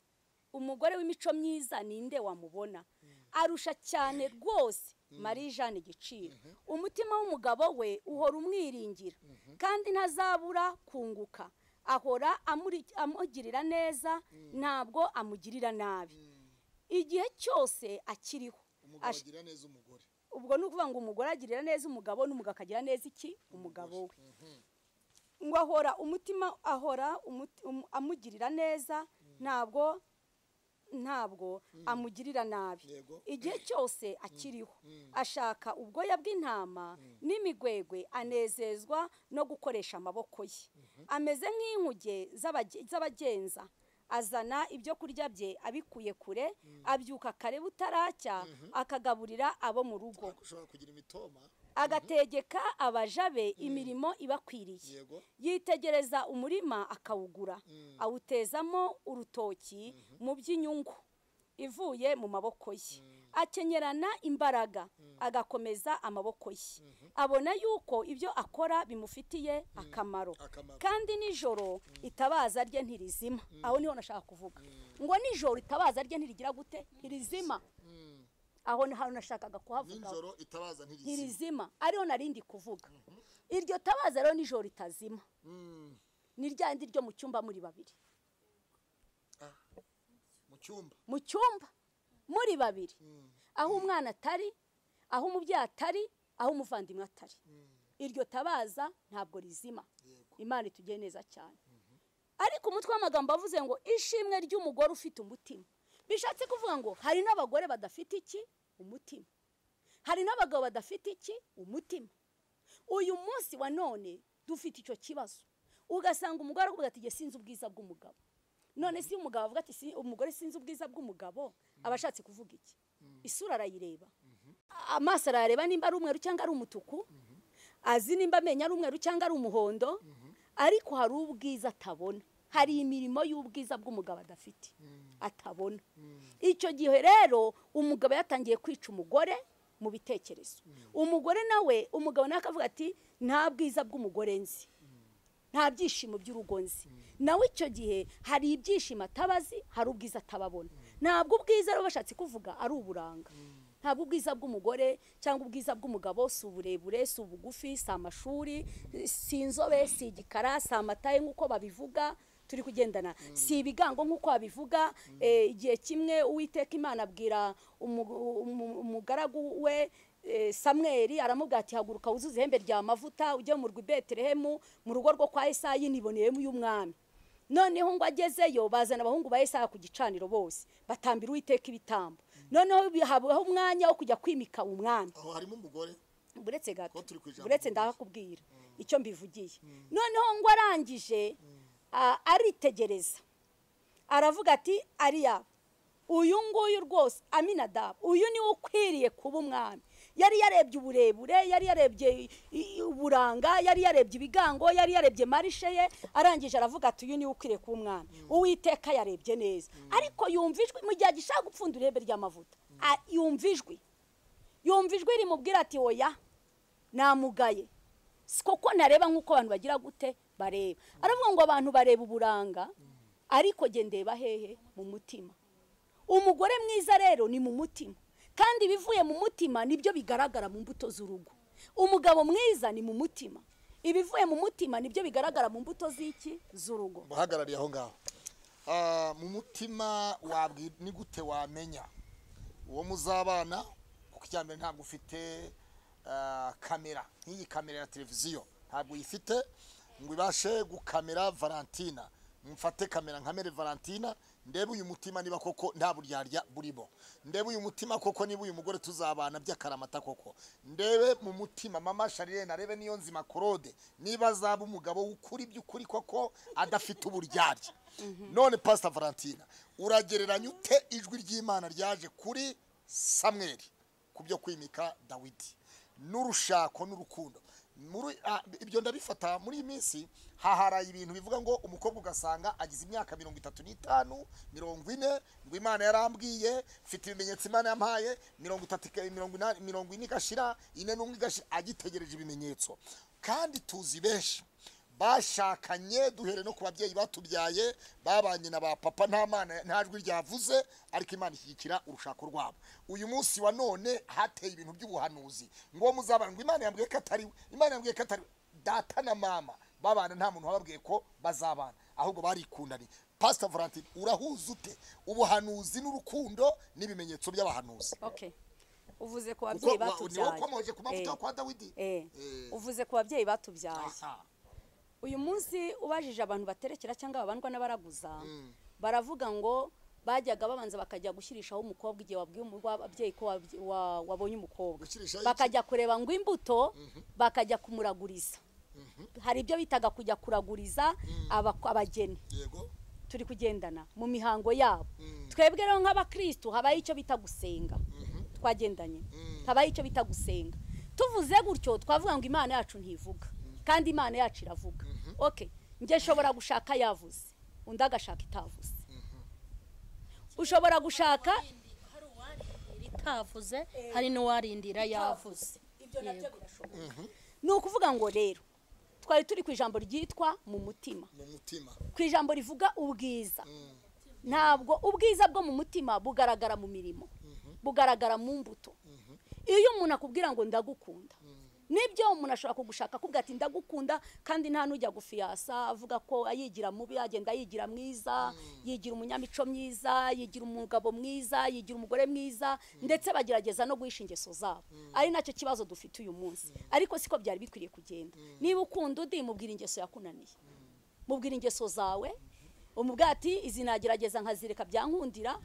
umugore w'imico myiza ninde wamubona arusha cyane rwose marie jeanne igiciro umutima w'umugabo we uhora umwiringira kandi ntazabura kunguka ahora amuri- amugirira neza ntabwo amugirira nabi igihe cyose akiriho umugabo Ash- agira neza umugore ubwo ni ukuvuga ngo umugore agirira neza umugabo n'umugabo akagira neza iki umugabo we ngo ahora umutima ahora umuti- um- amugirira neza ntabwo ntabwo amugirira nabi Yego. igihe cyose akiriho ashaka ubwoya bw'intama n'imigwegwe anezezwa no gukoresha amaboko ye ameze nk'inkuge z'abage- z'abagenza azana ibyo kurya bye abikuye kure abyuka kare butaracya akagaburira abo mu rugo ariko ushobora kugira imitoma agategeka abaja be imirimo ibakwiriye yego yitegereza umurima akawugura awutezamo urutoki mu by'inyungu ivuye mu maboko ye akenyerana imbaraga agakomeza amaboko ye abona yuko ibyo akora bimufitiye akamaro akamaro. kandi nijoro itabaza rye ntirizima aho niho nashaka kuvuga ngo nijoro itabaza rye ntirigira gute ntirizima aho ni ahantu nashakaga kuhavugaho nijoro itabaza ntirizima ntirizima ariyo narindi kuvuga iryo tabaza rero nijoro ritazima Mm. ni ryandi ryo mu cyumba muri babiri Ah. mu cyumba mu cyumba muri babiri aho umwana atari aho umubyeyi atari aho umuvandimwe atari iryo tabaza ntabwo rizima yego imana itugiye neza cyane ariko umutwe w'amagambo avuze ngo ishimwe ry'umugore ufite umutima bishatse kuvuga ngo hari n'abagore badafite iki umutima hari n'abagabo badafite iki umutima uyu munsi wa none dufite icyo kibazo ugasanga umugore aravuga ati "Jye sinzi ubwiza bw'umugabo none si umugabo avuga ati "Si- umugore sinzi ubwiza bw'umugabo aba ashatse kuvuga iki isura arayireba amaso arayareba nimba ari umweru cyangwa ari umutuku azi nimba amenyo ari umweru cyangwa ari umuhondo ariko hari ubwiza atabona hari imirimo y'ubwiza bw'umugabo adafite atabona icyo gihe rero umugabo yatangiye kwica umugore mu bitekerezo umugore nawe umugabo nawe akavuga ati nta bwiza bw'umugore nzi nta byishimo by'urugo nzi nawe icyo gihe hari ibyishimo atabazi hari ubwiza atababona ntabwo ubwiza rero bashatse kuvuga ari uburanga ntabwo ubwiza bw'umugore cyangwa ubwiza bw'umugabo si uburebure si ubugufi si amashuri si inzobe si igikara si amataye nk'uko babivuga turi kugendana si ibigango nk'uko babivuga eh, igihe kimwe uwiteka imana abwira umu- umu- umugaragu we Eh, samweli aramubwira ati haguruka wuzuze ihembe rya mavuta ujye mu rwa betelehemu mu rugo rwo kwa esayi niboneyemo uy'umwami noneho ngo agezeyo bazana abahungu ba esaya ku gicaniro bose batambira uwiteka ibitambo noneho habaho umwanya wo kujya kwimika umwami aho harimo umugore buretse gato Kuba turi ku ijambo buretse ndahakubwira icyo mbivugiye noneho ngo arangije a- aritegereza aravuga ati ariya uyu nguyu rwose aminadabu uyu niwe ukwiriye kuba umwami yari yarebye uburebure yari yarebye i- i- uburanga yari yarebye ibigango yari yarebye marishe ye arangije aravuga ati uyu niwe ukwiriye kuba umwami uwiteka yarebye neza ariko yumva ijwi mu gihe agishaka gupfunda irebe ry'amavuta a- yumva ijwi yumva ijwi rimubwira ati oya namugaye si koko ntareba nk'uko abantu bagira gute bareba aravuga ngo abantu bareba uburanga ariko jye ndeba hehe mu mutima umugore mwiza rero ni mu mutima kandi ibivuye mu mutima nibyo bigaragara mu mbuto z'urugo umugabo mwiza ni mu mutima ibivuye mu mutima nibyo bigaragara mu mbuto z'iki z'urugo muhagarariye aho ngaho Ah, mu mutima wabwi ni gute wamenya uwo muzabana kuko icya mbere ntabwo ufite ah, kamera nk'iyi kamera ya televiziyo ntabwo uyifite ngo ibashe gukamera valentina mfate kamera nkamere valentina ndebe uyu mutima niba koko nta buryarya burimo ndebe uyu mutima koko niba uyu mugore tuzabana by'akaramata koko ndebe mu mutima mama sharirene arebe niyo nzima korode niba azaba umugabo w'ukuri by'ukuri koko adafite uburyarya none pasita valentina uragereranya ute ijwi ry'imana ryaje kuri samweri ku byo kwimika dawidi n'urushako n'urukundo Muri- ah, ibyo ndabifata muri iyi minsi haharaye ibintu bivuga ngo umukobwa ugasanga agize imyaka mirongo itatu n'itanu mirongo ine ngo imana yarambwiye mfite ibimenyetso imana yampaye mirongo itatu ika- mirongo inani mirongo ine igashira ine n'umwe igashira agitegereje ibimenyetso kandi tuzi benshi bashakanye duhere no ku babyeyi batubyaye babanye na ba papa nta mana nta jwi ryavuze ariko imana ishyigikira urushako rwabo uyu munsi wa none hateye ibintu by'ubuhanuzi ngo muzabana ngo imana yambwiye ko atari we imana yambwiye ko atari we data na mama babana nta muntu wababwiye ko bazabana ahubwo barikundanye pasita valentine urahuza ute ubuhanuzi n'urukundo n'ibimenyetso by'abahanuzi okay uvuze ku kuko babyeyi wa- ni wowe ukomoje ku Eh, mavuta yo kwa dawidi eh, Eh. uvuze ku babyeyi batubyaye Aha. uyu munsi ubajije abantu baterekera cyangwa babandwa n'abaraguza baravuga ngo bajyaga babanza bakajya gushyirishaho umukobwa igihe wabwiye ababyeyi ko wabye- wa- wabonye umukobwa gukirisha bakajya kureba ngo imbuto bakajya kumuraguriza hari ibyo bitaga kujya kuraguriza abako- abageni yego turi kugendana mu mihango yabo Mm. twebwe rero nk'abakirisitu habaho icyo bita gusenga Mhm. twagendanye Mm. habaho icyo bita gusenga tuvuze gutyo twavuga ngo imana yacu ntivuga kandi imana yacu iravuga ok njye nshobora gushaka yavuze undi agashaka itavuze ushobora gushaka hari uwarindira itavuze hari n'uwarindira yavuze ibyo nabyo Yego. birashoboka ni ukuvuga ngo rero twari turi ku ijambo ryitwa mu mutima mu mutima ku ijambo rivuga ubwiza Mm. ntabwo ubwiza bwo mu mutima bugaragara mu mirimo bugaragara mu mbuto iyo umuntu akubwira ngo ndagukunda nibyo umuntu ashobora kugushaka akubwira ati ndagukunda kandi nta n'ujya gufiyasa avuga ko yigira mubi agenda yigira mwiza yigira umunyamico myiza yigira umugabo mwiza yigira umugore mwiza ndetse bagerageza no guhisha ingeso zabo ari nacyo kibazo dufite uyu munsi ariko siko byari bikwiriye kugenda niba ukunda undi mubwira ingeso yakunaniye mubwira ingeso zawe umubwira ati izi nagerageza nkazireka byankundira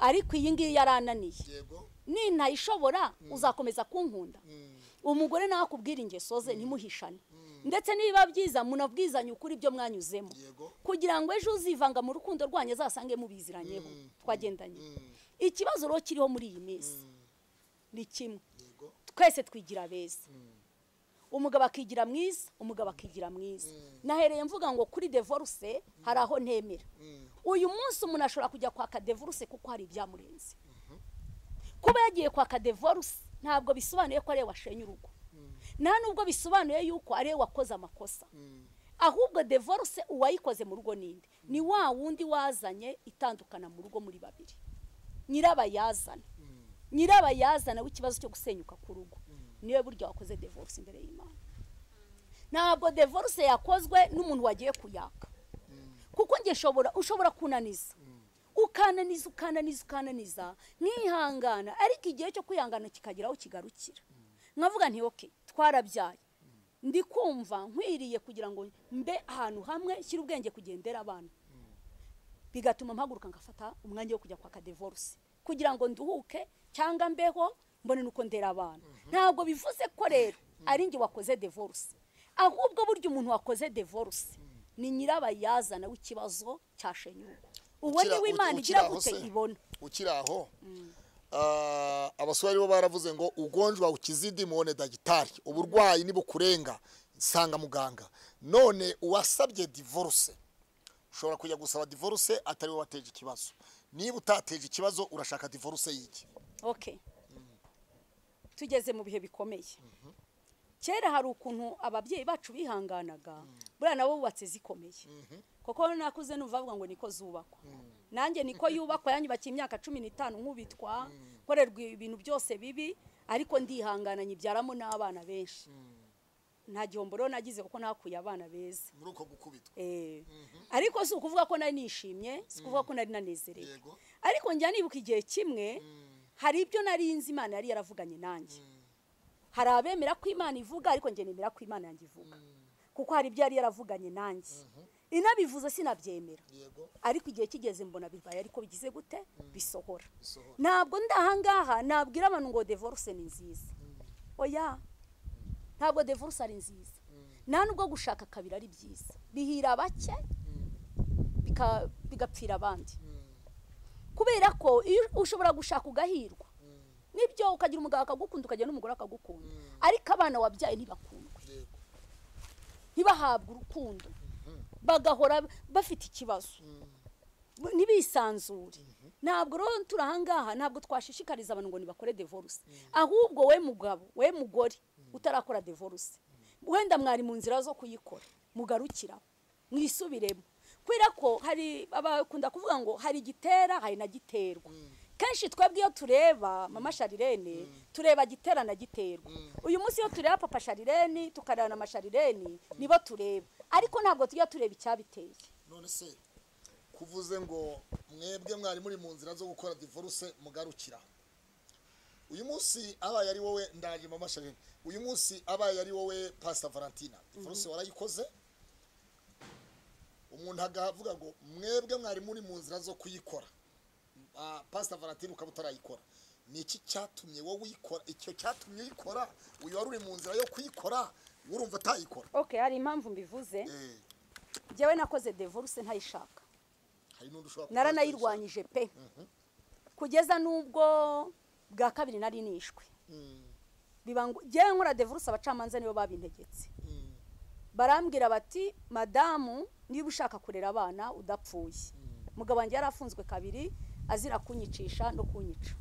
ariko iyi ngiyi yarananiye yego ninayishobora uzakomeza kunkunda Mm. umugore nawe akubwira ingeso ze ntimuhishane ndetse nibiba byiza munabwizanye ukuri ibyo mwanyuzemo yego kugira ngo ejo uzivanga mu rukundo rwanyu azasange mubiziranyeho twagendanye ikibazo rero kiriho muri iyi minsi ni kimwe yego twese twigira beza umugabo akigira mwiza umugabo akigira mwiza nahereye mvuga ngo kuri devoruse hari aho ntemera Mm. uyu munsi umuntu ashobora kujya kwaka devoruse kuko hari ibyamurenze kuba yagiye kwaka devoruse ntabwo bisobanuye ko ariwe washenye urugo nta nubwo bisobanuye yuko ariwe wakoze amakosa Mm. ahubwo devoruse uwayikoze mu rugo ninde ni wa wundi wazanye itandukana mu rugo muri babiri nyirabayazana nyirabayazana w'ikibazo cyo gusenyuka ku rugo niwe buryo wakoze devoruse imbere y'imana ntabwo devoruse yakozwe n'umuntu wagiye kuyaka kuko njye nshobora ushobora kunaniza ukananiza ukananiza ukananiza nkihangana ariko igihe cyo kwihangana kikagira aho kigarukira nkavuga nti oke twarabyaye ndi kumva nkwiriye kugira ngo mbe ahantu hamwe shyira ubwenge kugendera abana bigatuma mpaguruka ngafata umwanya wo kujya kwaka devoruse kugira ngo nduhuke cyangwa mbeho mbone nuko ndera abantu ntabwo bivuze ko rero ari njye wakoze devoruse ahubwo burya umuntu wakoze devoruse ni nyirabayazana w'ikibazo cya shenyurugo uwo Ukira- niwe imana uki- igira ukiraho gute se? ibona ukiri aho ah, abasore bo baravuze ngo ugonjwa ukizidi muone dagitari uburwayi nibukurenga sanga muganga none uwasabye divorce ushobora kujya gusaba divorce atari we wateje ikibazo niba utateje ikibazo urashaka divorce y'iki ok tugeze mu bihe bikomeye kera hari ukuntu ababyeyi bacu bihanganaga buriya nabo bubatse zikomeye kuko nakuze numva bavuga ngo niko zubakwa nanjye niko yubakwa yanyubakiye imyaka cumi n'itanu nk'ubitwa nkorerwa ibintu byose bibi ariko ndihangana nyibyaramo n'abana benshi nta gihombo rero nagize kuko nakuye abana beza muri uko gukubitwa Eh. ariko si ukuvuga ko nari nishimye si ukuvuga ko nari nanezerewe Yego. ariko njya nibuka igihe kimwe hari ibyo nari nzi imana yari yaravuganye nanjye hari abemera ko imana ivuga ariko njye nemera ko imana yanjye ivuga kuko hari ibyo yari yaravuganye nanjye inabivuze sinabyemera yego ariko igihe kigeze mbona bibaye ariko bigize gute bisohora bisohora ntabwo ndi ahangaha nabwira abantu ngo devoruse ni nziza oya ntabwo devoruse ari nziza nta nubwo gushaka kabiri ari byiza bihira bake bika- bigapfira abandi kubera ko iyo ushobora gushaka ugahirwa nibyo ukagira umugabo akagukunda ukagira n'umugore akagukunda ariko abana wabyaye ntibakundwe yego ntibahabwe urukundo bagahora bafite ikibazo ntibisanzure ntabwo rero turi ahangaha ntabwo twashishikariza abantu ngo ntibakore devoruse ahubwo we mugabo we mugore utarakora devoruse wenda mwari mu nzira zo kuyikora mugarukiraho mwisubiremo kubera ko hari abakunda kuvuga ngo hari igitera hari na giterwa kenshi twebwe iyo tureba mama sharirene tureba gitera na giterwa uyu munsi iyo tureba papa sharirene tukareba na masharirene nibo tureba ariko ntabwo tujya tureba icyabiteye none se kuvuze ngo mwebwe mwari muri mu nzira zo gukora divorce mugarukira uyu munsi abaye ari wowe ndaje mama sharine uyu munsi abaye ari wowe pastor valentina divorce warayikoze umuntu agavuga ngo mwebwe mwari muri mu nzira zo kuyikora pasita valentine ukaba utarayikora ni iki cyatumye wowe uyikora icyo cyatumye uyikora uyu wari uri mu nzira yo kuyikora urumva atayikora ok hari impamvu mbivuze njyewe nakoze devoruse ntayishaka hari n'undi ushobora kuba naranayirwanyije pe kugeza n'ubwo bwa kabiri nari nishwe biba ngo njyewe nkora devoruse abacamanza nibo babintegetse barambwira bati madamu niba ushaka kurera abana udapfuye mugabo wanjye yari afunzwe kabiri azira kunyicisha no kunyica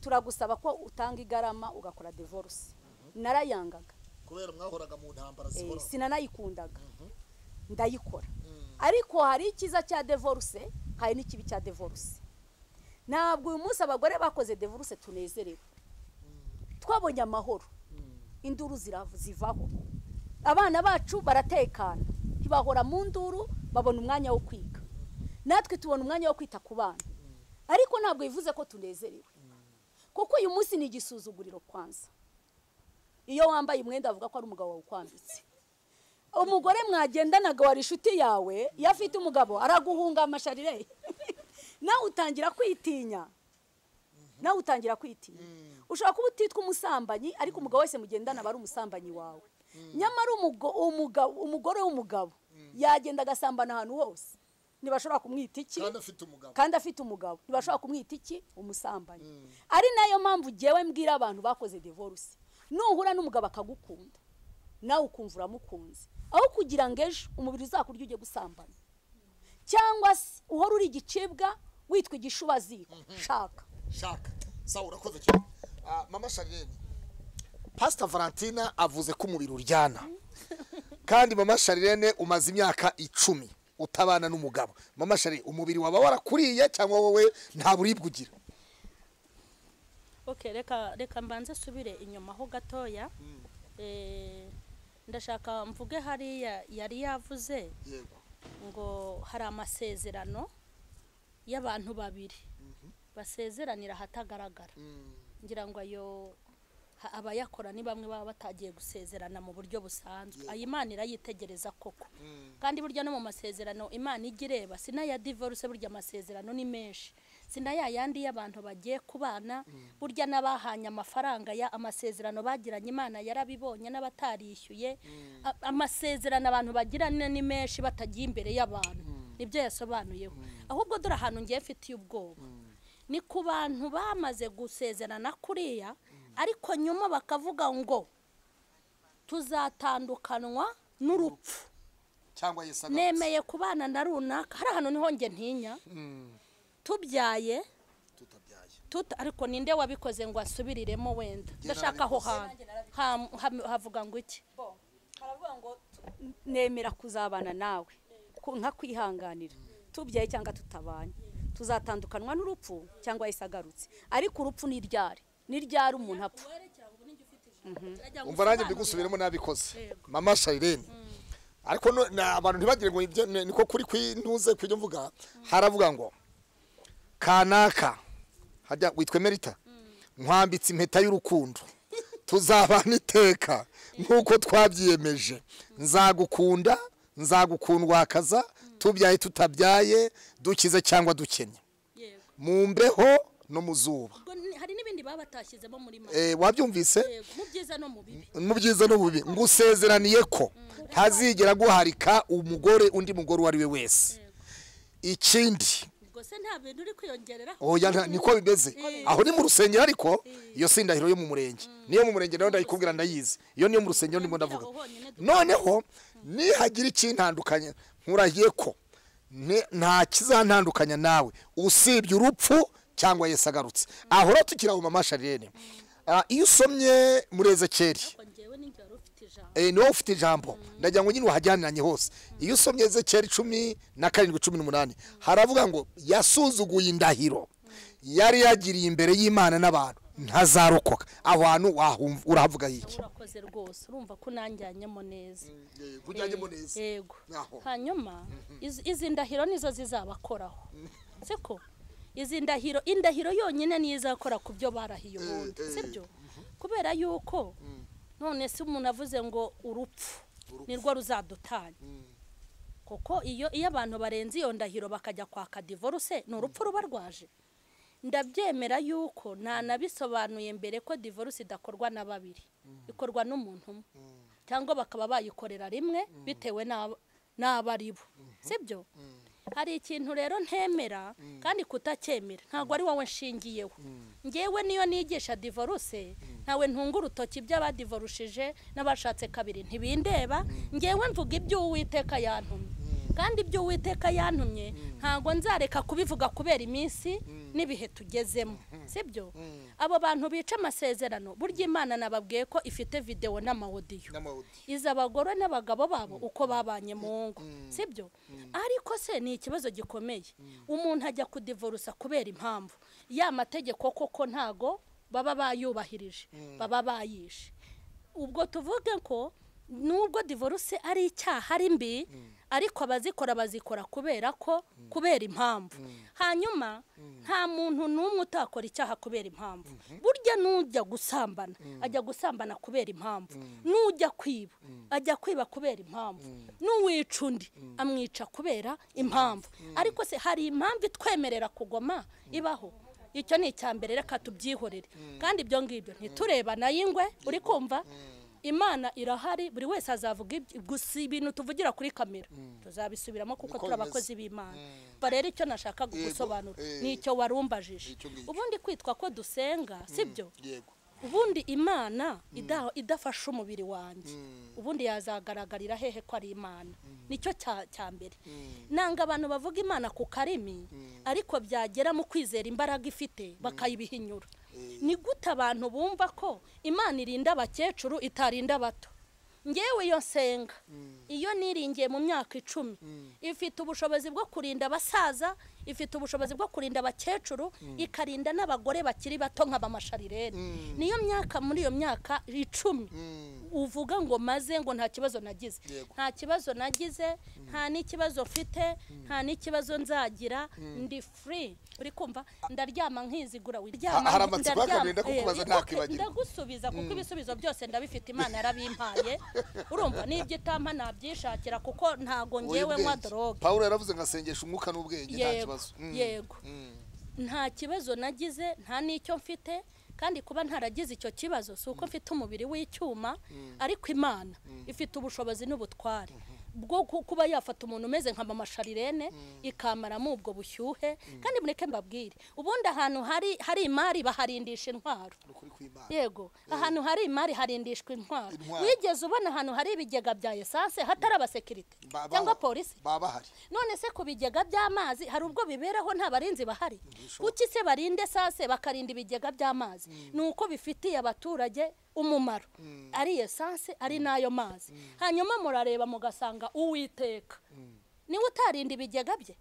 turagusaba ko utanga igarama ugakora devoruse narayangaga kubera mwahoraga mu ntambara Eh, zihora sinanayikundaga ndayikora ariko hari icyiza cya devoruse hari n'ikibi cya devoruse ntabwo uyu munsi abagore bakoze devoruse tunezerewe twabonye amahoro induru zirav- zivaho abana bacu baratekana ntibahora mu nduru babona umwanya wo kwiga natwe tubona umwanya wo kwita ku bana ariko ntabwo bivuze ko tunezerewe kuko uyu munsi ni igisuzuguriro kwanza iyo wambaye umwenda bavuga ko ari umugabo wawe ukwambitse umugore mwagendanaga wari inshuti yawe iyo afite umugabo araguhunga amasharireye nawe utangira kwitinya nawe utangira kwitinya ushobora kuba utitwa umusambanyi ariko umugabo wese mugendana aba ari umusambanyi wawe nyamara umugo- umuga- umugore w'umugabo yagenda agasambana ahantu hose ntibashobora kumwita iki kandi afite umugabo kandi afite umugabo ntibashobora kumwita iki umusambanyi ari nayo mpamvu ngewe mbwira abantu bakoze divorce nuhura n'umugabo akagukunda nawe ukumva uramukunze aho kugira ngo ejo umubiri uzakurya ujye gusambana cyangwa se uhora uri igicibwa witwa igishubaziko shaka shaka sawa urakoze cyane Ah, mama shariyeni pasita valentina avuze ko umubiri uryana kandi mama shariyene umaze imyaka icumi utabana n'umugabo mama shariyene umubiri waba warakuriye cyangwa wowe nta buribwe ugira okay reka reka mbanze subire inyuma ho gatoya Eh, ndashaka mvuge hariya yari yavuze yego ngo hari amasezerano y'abantu babiri basezeranira ahatagaragara ngira ngo ayo ha- abayakora ni bamwe baba batagiye gusezerana mu buryo busanzwe ayo imana irayitegereza koko kandi burya no mu masezerano imana ijya ireba sinaya divorce burya amasezerano ni menshi sinaya yandi y'abantu bagiye kubana burya n'abahanye amafaranga ya amasezerano bagiranye imana yarabibonye n'abatarishyuye A- amasezerano abantu bagirana ni menshi batagiye imbere y'abantu nibyo yasobanuyeho ahubwo dore ahantu ngiye mfitiye ubwoba ni ku bantu bamaze gusezerana kuriya ariko nyuma bakavuga ngo tuzatandukanwa n'urupfu cyangwa yesa nemeye kubana na runaka hari ahantu niho njye ntinya tubyaye tutabyaye tuta ariko ninde wabikoze ngo asubiriremo wenda ndashaka aho hantu Ha- ha- havuga ngo iki nemera kuzabana nawe ku- nka kwihanganira tubyaye cyangwa tutabanye tuzatandukanwa n'urupfu cyangwa yahise agarutse ariko urupfu ni ryari ni ryari umuntu apfa umva nanjye ndi gusubiramo nabikoze mama shariyeni ariko no- na- abantu ntibagire ngo ibyo ni- niko kuri kwintuze kw'ibyo mvuga haravuga ngo kanaka hajya witwe merita nkwambitse impeta y'urukundo tuzabana iteka nk'uko twabyiyemeje nzagukunda nzagukundwakaza tubyaye tutabyaye dukize cyangwa dukennye yego mu mbeho no mu zuba Ubwo ni- hari n'ibindi baba batashyizemo muri make Eh, wabyumvise yego mu byiza no mu bibi mu byiza n'ububi ngusezeraniye ko ntazigera guharika umugore undi mugore uwo ari we wese ikindi ubwo se nta bintu uri kwiyongereraho oya nta- niko bimeze aho ni mu rusengero ariko iyo si indahiro yo mu murenge niyo mu murenge nayo ndayikubwira ndayizi iyo niyo mu rusengero ndimo ndavuga Aho honyine dukora. noneho nihagira ikintandukanya nkurahiye ko ne- nta kizantandukanya nawe usibye urupfu cyangwa Yesu agarutse ahora tukiri aho mama shariyene Ah, iyo usomye muri ezekeri ariko njyewe n'injye wari ufite ijambo eh, ni wowe ufite ijambo ndagira ngo nyine wahajyaniranye hose iyo usomye ezekeri cumi na karindwi cumi n'umunani haravuga ngo yasuzuguye indahiro yari yagiriye imbere y'imana n'abantu ntazarokoka aho hantu wahumva- urahavuga yiki urakoze rwose urumva ko unanjyanyemo neza yego Aho. hanyuma iz- izi ndahiro nizo zizabakoraho siko izi ndahiro indahiro yonyine niyo izakora ku byo barahiye ubundi sibyo kubera yuko none se umuntu avuze ngo urupfu nirwo ruzadutanya kuko iyo iyo abantu barenze iyo ndahiro bakajya kwaka divorce ni urupfu ruba rwaje ndabyemera yuko ntanabisobanuye mbere ko divorce idakorwa na babiri ikorwa n'umuntu umwe cyangwa bakaba bayikorera rimwe bitewe n'abo ari bo sibyo hari ikintu rero ntemera kandi kutacyemera ntabwo ari wowe nshingiyeho ngewe niyo nigisha divorce ntawe ntunga urutoki by'abadivorushije n'abashatse kabiri ntibindeba ngewe mvuga ibyo uwiteka yantumye kandi ibyo uwiteka yantumye ntabwo nzareka kubivuga kubera iminsi n'ibihe tugezemo sibyo abo bantu bica amasezerano burya imana nababwiye ko ifite videwo n'amawodiyo izi abagore n'abagabo babo uko babanye mu ngo sibyo ariko se ni ikibazo gikomeye umuntu ajya kudivorusa kubera impamvu ya mategeko koko ntago baba bayubahirije baba bayishe ubwo tuvuge ko nubwo divorce ari icyaha ari mbi ariko abazikora bazikora kubera ko kubera impamvu hanyuma nta muntu n'umwe utakora icyaha kubera impamvu burya n'ujya gusambana ajya gusambana kubera impamvu n'ujya kwiba ajya kwiba kubera impamvu n'uwica undi amwica kubera impamvu ariko se hari impamvu itwemerera kugoma ibaho icyo ni icya mbere reka tubyihorere kandi ibyo ngibyo ntitureba n'ay'ingwe uri kumva imana irahari buri wese azavuga gusa ibintu tuvugira kuri kamera tuzabisubiramo kuko turi abakozi b'imana rero icyo nashaka gusobanura ni icyo warumbajije ubundi kwitwa ko dusenga sibyo ubundi imana idafasha umubiri wanjye ubundi yazagaragarira hehe ko ari imana nicyo cya mbere nanga abantu bavuga imana ku karimi ariko byagera mu kwizera imbaraga ifite bakayibihinyura ni gute abantu bumva ko imana irinda abakecuru itarinda abato ngewe iyo nsenga iyo niringiye mu myaka icumi ifite ubushobozi bwo kurinda abasaza ifite ubushobozi bwo kurinda abakecuru ikarinda n'abagore bakiri bato nk'abamasharireri niyo myaka muri iyo myaka icumi uvuga ngo maze ngo nta kibazo nagize nta kibazo nagize nta n'ikibazo mfite nta n'ikibazo nzagira ndi furi uri kumva ndaryama nkizigura wiryama ndagusubiza kuko ibisubizo byose ndabifite imana yarabimpaye urumva n'ibyo itampa nabyishakira kuko ntago ngewe nywa doroge paul yaravuze ngasengesha umwuka n'ubwenge nta kibazo yego nta kibazo nagize nta n'icyo mfite kandi kuba ntaragize icyo kibazo si uko mfite umubiri w'icyuma ariko imana ifite ubushobozi n'ubutware bwo kuba yafata umuntu umeze nka mama sharirene ikamaramo ubwo bushyuhe kandi mureke mbabwire ubundi ahantu hari imari baharindisha intwaro yego ahantu hari imari harindishwa intwaro wigeze ubona ahantu hari ibigega bya esanse hatari abasekirite cyangwa polisi none se ku bigega by'amazi hari ubwo biberaho nta barinzi bahari kuki se barinde esanse bakarinda ibigega by'amazi ni uko bifitiye abaturage umumaro ari esanse ari n'ayo mazi hanyuma murareba mugasanga uwiteka niwe utarinda ibigega bye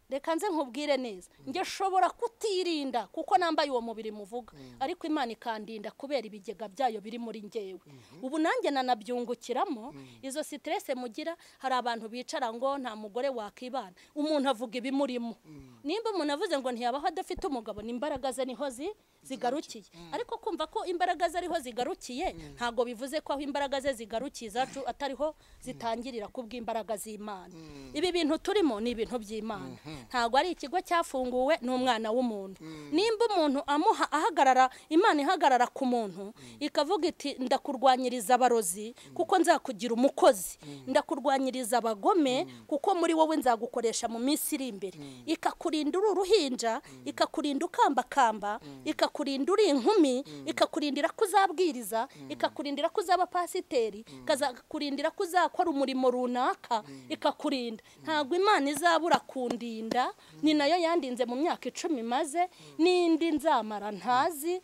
reka nze nkubwire neza njye shobora kutirinda kuko nambaye uwo mubiri muvuga ariko imana ikandinda kubera ibigega byayo biri muri ngewe ubu nanjye nanabyungukiramo izo siterese mugira hari abantu bicara ngo nta mugore wakibana umuntu avuga ibimurimo nimba umuntu avuze ngo ntiyabaho adafite umugabo ni imbaraga ze niho zigarukiye ariko kumva ko imbaraga ze ariho zigarukiye ntabwo bivuze ko aho imbaraga ze zigarukiye izacu atariho zitangirira kubw'imbaraga z'imana ibi bintu turimo ni ibintu by'imana ntabwo ari ikigo cyafunguwe ni umwana w'umuntu nimba umuntu amuha ahagarara imana ihagarara ku muntu ikavuga iti ndakurwanyiriza abarozi kuko nzakugira umukozi ndakurwanyiriza abagome kuko muri wowe nzagukoresha mu minsi iri imbere ikakurinda uri uruhinja ikakurinda ukambakamba ikakurinda uri inkumi ikakurindira ko uzabwiriza ikakurindira ko uzaba pasiteri ikakurindira ko uzakora umurimo runaka ikakurinda ntabwo imana izabura kundi ni nayo yandinze mu myaka icumi maze n'indi nzamara ntazi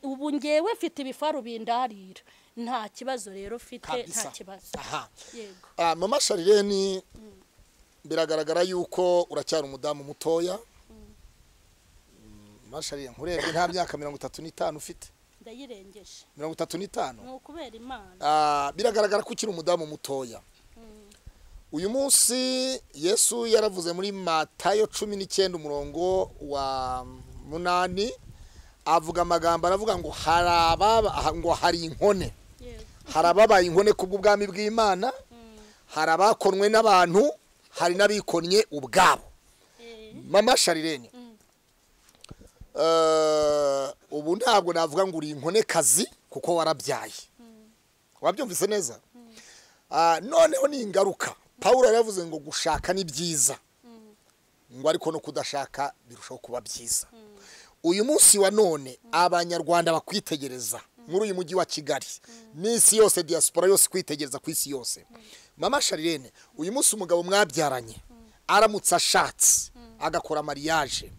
ubu ngewe mfite ibifaru bindarira nta kibazo rero ufite nta kibazo mama sharireni biragaragara yuko uracyari umudamu mutoya mama sharireni nkurebye nta myaka mirongo itatu n'itanu ufite ndayirengeje mirongo itatu n'itanu ni ukubera imana biragaragara ko ukiri umudamu mutoya uyu munsi yesu yaravuze muri matayo cumi n'icyenda umurongo wa munani avuga amagambo aravuga ngo ngo hari inkone hari ababaye inkone kubw'ubwami bw'imana hari abakonwe n'abantu hari n'abikonye ubwabo mama sharirene ubu ntabwo navuga ngo uri inkonekazi kuko warabyaye wabyumvise neza noneho ni ingaruka paul yaravuze ngo gushaka ni byiza ngo ariko no kudashaka birushaho kuba byiza uyu munsi wa none abanyarwanda bakwitegereza muri uyu mujyi wa kigali n'isi yose diaspora yose kwitegereza ku isi yose mama sharirene uyu munsi umugabo mwabyaranye aramutse ashatse agakora mariage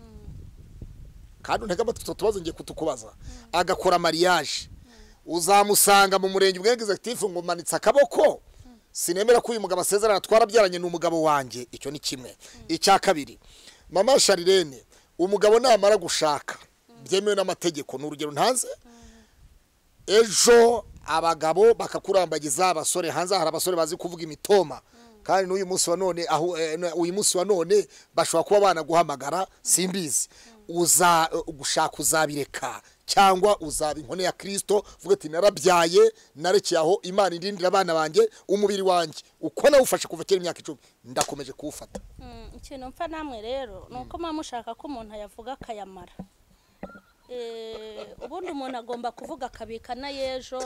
kandi ntega amatwi tubazo ngiye kutukubaza agakora mariage uzamusanga mu murenge ubwe egizegitifu ngo manitse akaboko sinemera ko uyu mugabo asezerana twarabyaranye n'umugabo wanjye icyo ni kimwe icya kabiri mama sharirene umugabo namara gushaka byemewe n'amategeko ni urugero ntanze ejo abagabo bakakurambagiza abasore hanze hari abasore bazi kuvuga imitoma kandi n'uyu munsi wa none aho uyu munsi wa none bashobora kuba banaguhamagara simbizi uza gushaka uzabireka cyangwa uzaba inkone ya kirisito uvuga ati narabyaye narekeye aho imana irindira abana banjye umubiri wanjye uko nawufashe kuva kera imyaka icumi ndakomeje kuwufata ikintu mpfa namwe rero ni uko muba mushaka ko umuntu yavuga akayamara ubundi umuntu agomba kuvuga akabika na y'ejo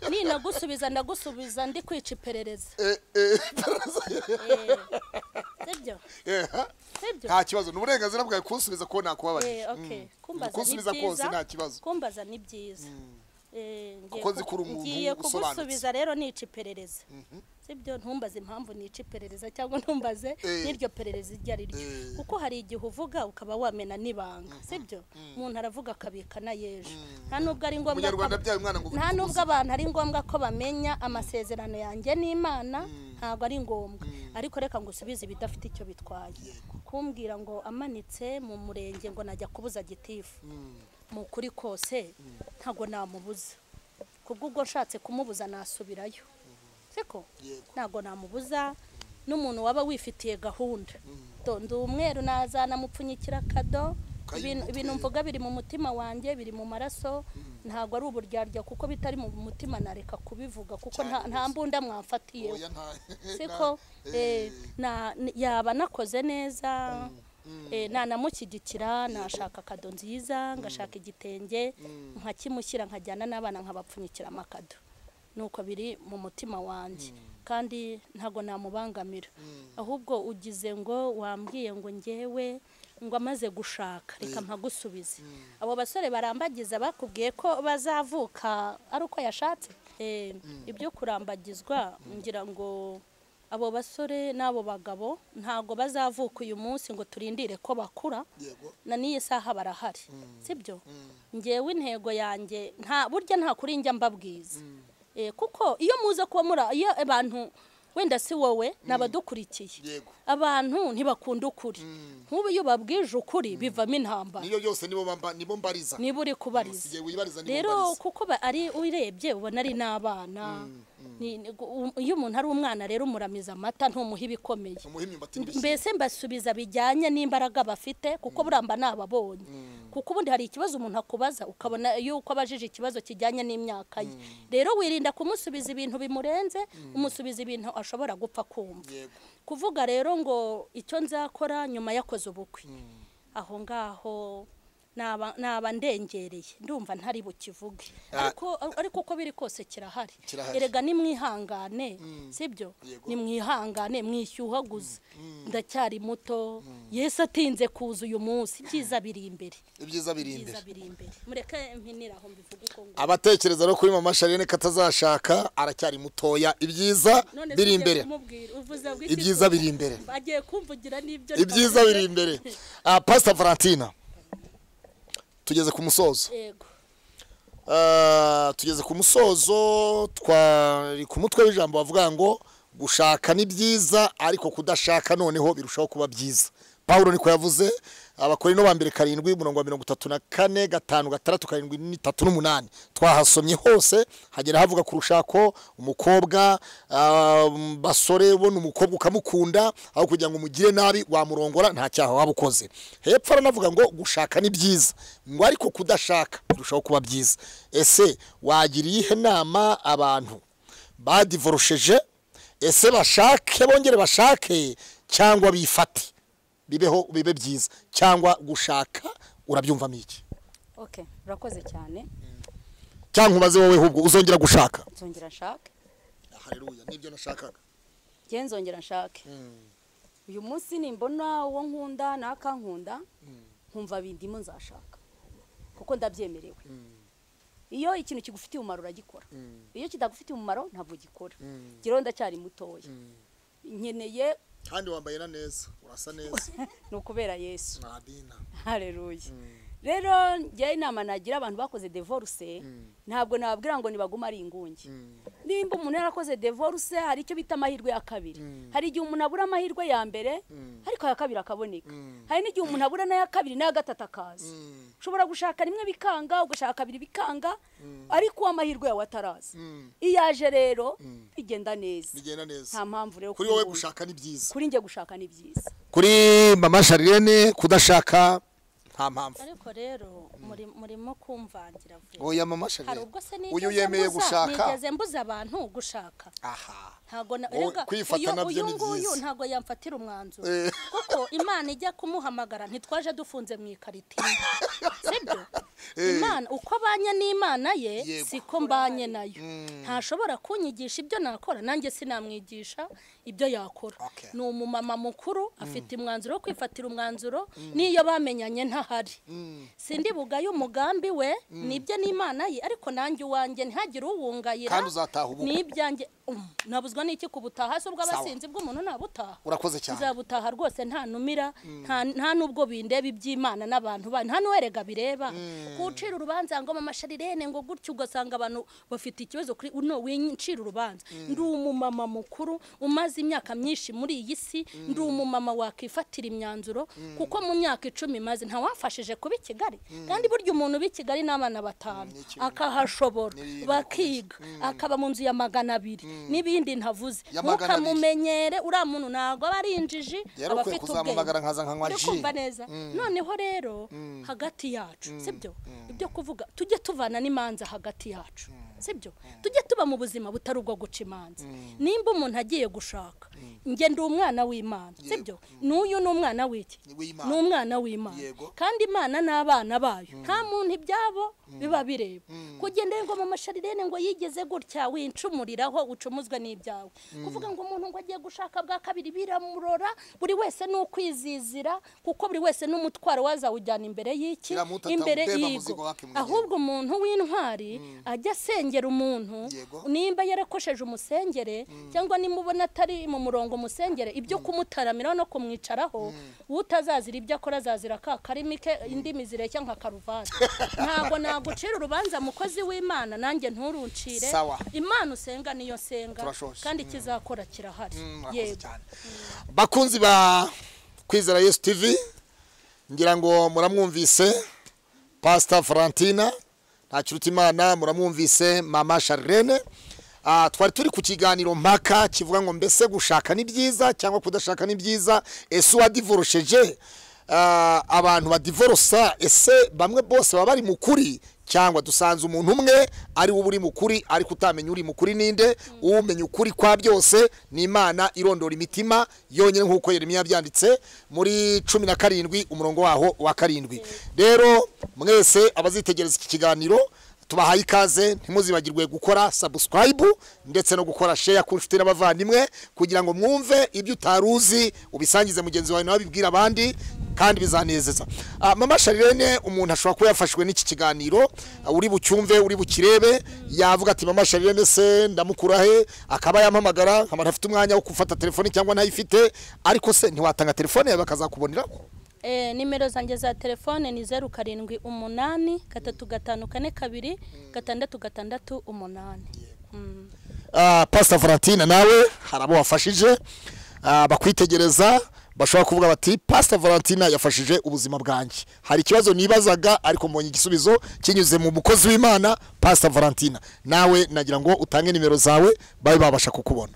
ninagusubiza ndagusubiza ndi kwica iperereza sibyo nta kibazo ni uburenganzira bwawe kunsubiza ko nakubabarira kumbaza ni byiza kumbaza ni byiza kuko zikura umuntu ngiye kugusubiza rero nica iperereza sibyo ntumbaze impamvu nica iperereza cyangwa ntumbaze n'iryo perereza iryo ari ryo kuko hari igihe uvuga ukaba wamena n'ibanga sibyo umuntu aravuga akabika na y'ejo nta nubwo ari ngombwa ko umunyarwanda abyaye umwana ngo nta nubwo abantu ari ngombwa ko bamenya amasezerano yanjye n'imana ntabwo ari ngombwa ariko reka ngo usubize ibidafite icyo bitwaye kumbwira ngo amanitse mu murenge ngo najya kubuza gitifu mu kuri kose ntabwo namubuza kubw'ubwo nshatse kumubuza nasubirayo siko ntabwo namubuza n'umuntu waba wifitiye gahunda ndi umweru nazanamupfunyikira kado ibintu mvuga biri mu mutima wanjye biri mu maraso ntabwo ari uburyarya kuko bitari mu mutima nareka kubivuga kuko nta mbunda mwamfatiyeho siko yaba nakoze neza nanamukidikira nashaka akado nziza ngashaka igitenge nkakimushyira nkajyana n'abana nkabapfunyikira amakado nuko biri mu mutima wanjye kandi ntabwo namubangamira ahubwo ugize ngo wambwiye ngo ngewe ngo amaze gushaka reka mpagusubize abo basore barambagiza bakubwiye ko bazavuka ari uko yashatse ibyo kurambagizwa ngira ngo abo basore n'abo bagabo ntabwo bazavuka uyu munsi ngo turindire ko bakura na n'iyi saha barahari sibyo ngewe intego yanjye nta burya nta kuri njya mbabwiza kuko iyo muza kuba muri iyo abantu wenda si wowe n'abadukurikiye abantu ntibakunda ukuri nk'ubu iyo ubabwije ukuri bivamo intambara niyo yose nibo mbariza niba uri kubariza rero kuko ari urebye ubona ari n'abana iyo umuntu ari umwana rero umuramiza amata ntumuhe ibikomeye mbese mbasubiza bijyanye n'imbaraga bafite kuko buramba nababonye kuko ubundi hari ikibazo umuntu akubaza ukabona yuko abajije ikibazo kijyanye n'imyaka ye rero wirinda kumusubiza ibintu bimurenze umusubiza ibintu ashobora gupfa kumva kuvuga rero ngo icyo nzakora nyuma yakoze ubukwe aho ngaho naba ndengereye ndumva ntari bukivuge ariko uko biri kose kirahari erega nimwihangane sibyo nimwihangane mwishyuhaguze ndacyari muto yesu atinze kuza uyu munsi ibyiza biri imbere ibyiza biri imbere mureke mpinira aho mbivuga uko nguko abatekereza no kuri mama sharine ko atazashaka aracyari mutoya ibyiza biri imbere ibyiza biri imbere agiye kumvugira n'ibyo ibyiza biri imbere pasita valentina tugeze ku musozo tugeze ku musozo twari ku mutwe w'ijambo bavuga ngo gushaka ni byiza ariko kudashaka noneho birushaho kuba byiza paul niko yavuze abakorino ba mbere karindwi umurongo wa mirongo itatu na kane gatanu gatandatu karindwi n'itatu n'umunani twahasomye hose hagera havuga ku rushako umukobwa basore ubona umukobwa ukamukunda aho kugira ngo umugire nabi wamurongora nta cyaha waba ukoze hepfo aranavuga ngo gushaka ni byiza ngo ariko kudashaka birushaho kuba byiza ese wagira iyihe nama abantu badivorosheje ese bashake bongere bashake cyangwa bifate bibeho bibe byiza cyangwa gushaka urabyumvamo iki oke urakoze cyane cyangwa umaze wowe ahubwo uzongera gushaka nzongera nshake hareruya nibyo nashakaga njye nzongera nshake uyu munsi nimbona uwo nkunda n'akankunda nkumva bindimo nzashaka kuko ndabyemerewe iyo ikintu kigufitiye umumaro uragikora iyo kitagufitiye umumaro ntabwo gikora ngero ndacyari mutoya nkeneye kandi wambaye na neza urasa neza ni ukubera yesu ntabina hareruye rero njyewe inama nagira abantu bakoze devoruse ntabwo nababwira ngo nibaguma ari ingunge nimba umuntu yarakoze devoruse hari icyo bita amahirwe ya kabiri hari igihe umuntu abura amahirwe ya mbere ariko aya kabiri akaboneka hari n'igihe umuntu abura n'aya kabiri n'aya gatatu akaza ushobora gushaka rimwe bikanga ugashaka kabiri bikanga ariko uw'amahirwe yawe ataraza iyo aje rero bigenda neza bigenda neza nta mpamvu rero kuri wowe kwigunga. gushaka ni byiza kuri njye gushaka ni byiza kuri mama sharirene kudashaka nta mpamvu ariko rero muri- murimo kumvangira vuba oya mama hari sharirene ubwo se uyu nigeze yemeye mbuza gushaka nigeze mbuza abantu gushaka aha ntabwo na- Wowe erega kwifata uyu- nabyo uyu ni nguyu byiza. ntabwo yamfatira umwanzuro Eh. kuko imana ijya kumuhamagara ntitwaje dufunze mu ikaritini sibyo imana uko abanye n'imana ye Yego. siko mbanye nayo ntashobora kunyigisha ibyo nakora nanjye sinamwigisha ibyo yakora Okay. ni umumama mukuru afite umwanzuro wo kwifatira umwanzuro n'iyo bamenyanye ntahari sindi bugaye umugambi we nibye n'imana ye ariko nanjye uwanjye ntihagire uwungayira Kandi uzataha ubukwe. ni ibyanjye Um, nabuzwa n'iki kubutaha se ubw'abasinzi bw'umuntu nabutaha urakoze cyane nzabutaha rwose nta numira nta nta n'ubwo bindeba iby'imana n'abantu banyu nta n'uwerega bireba gucira urubanza ngo mama sharirene ngo gutyo ugasanga abantu bafite ikibazo kuri no wincira urubanza ndi umumama mukuru umaze imyaka myinshi muri iyi si ndi umumama wakwifatira imyanzuro kuko mu myaka icumi maze nta wamfashije kuba i Kigali kandi burya umuntu b'i Kigali n'abana batanu akahashobora N'ibintu bakiga akaba mu nzu ya magana abiri n'ibindi ntavuze Ya magana abiri. ntukamumenyere uriya muntu ntabwo aba ari injiji yari ukwiye aba afite ubwenge kuzamuhamagara nkaza nkanywa uri ji kumva neza noneho rero hagati yacu sibyo ibyo kuvuga tujye tuvana n'imanza hagati yacu sibyo tujye tuba mu buzima butari ubwo guca imanza nimba umuntu agiye gushaka njye ndi umwana w'imana sibyo n'uyu ni umwana w'iki w'Imana. ni umwana w'imana Yego. kandi imana n'abana bayo nta muntu ibyabo biba bireba kugenda ngo mu masharirene ngo yigeze gutya wincumuriraho ucumuzwe n'ibyawe kuvuga ngo umuntu ngo agiye gushaka bwa kabiri biramurora buri wese ni ukwizizira kuko buri wese n'umutwaro wazawujyana imbere y'iki Biramutata imbere ubeba muzigo y'igo wake mwenyewe. ahubwo umuntu w'intwari ajya asengera umuntu Yego. nimba yarakosheje umusengere cyangwa nimubona atari mu murongo umusengere ibyo kumutaramira no kumwicaraho utazazira ibyo akora azazira ka karimi ke indimi zireshya nka karuvati ntabwo nagucira urubanza mukozi w'imana nanjye nturuncire Sawa. imana usenga niyo senga Turashoje. kandi ikizakora kirahari murakoze yego cyane bakunzi ba kwizera yesu tivi ngira ngo muramwumvise pasita valentina ntakirutimana muramwumvise mama sharirene Ah, twari turi ku kiganiro mpaka kivuga ngo mbese gushaka ni byiza cyangwa kudashaka ni byiza ese uwadivorosheje ah, abantu badivorosa ese bamwe bose baba bari mu kuri cyangwa dusanze umuntu umwe ari we uba uri mu kuri ariko utamenya uri mu kuri ninde umenya ukuri kwa byose ni imana irondora imitima yonyine nk'uko yeremiya yabyanditse muri cumi na karindwi umurongo waho wa karindwi rero mwese abazitegereza iki kiganiro tubahaye ikaze ntimuzibagirwe gukora sabusikarayibu ndetse no gukora sheya ku nshuti n'abavandimwe kugira ngo mwumve ibyo utari uzi ubisangize mugenzi wawe nawe abibwire abandi kandi bizanezeza Ah, mama sharirene umuntu ashobora kuba yafashwe n'iki kiganiro ah, uri bucyumve uri bukirebe yavuga ati mama sharirene se ndamukura he akaba yampamagara nkaba ntafite umwanya wo gufata telefone cyangwa ntayifite ariko se ntiwatanga telefone yawe bakazakuboneraho Eh, nimero zanjye za telefone ni zeru karindwi umunani gatatu gatanu kane kabiri gatandatu gatandatu umunani Mm. Ah, pasita valentina nawe hari abo wafashije ah, bakwitegereza bashobora kuvuga bati pasita valentina yafashije ubuzima bwanjye hari ikibazo nibazaga ariko mbonye igisubizo kinyuze mu mukozi w'imana pasita valentina nawe nagira ngo utange nimero zawe babe babasha kukubona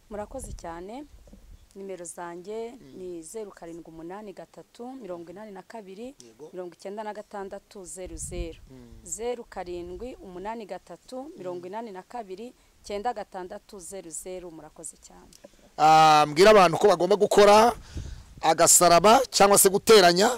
murakoze cyane nimero zanjye ni zeru karindwi umunani gatatu mirongo inani na kabiri mirongo icyenda na gatandatu zeru zeru zeru karindwi umunani gatatu mirongo inani na kabiri cyenda gatandatu zeru zeru murakoze cyane Ah, mbwira abantu ko bagomba gukora agasaraba cyangwa se guteranya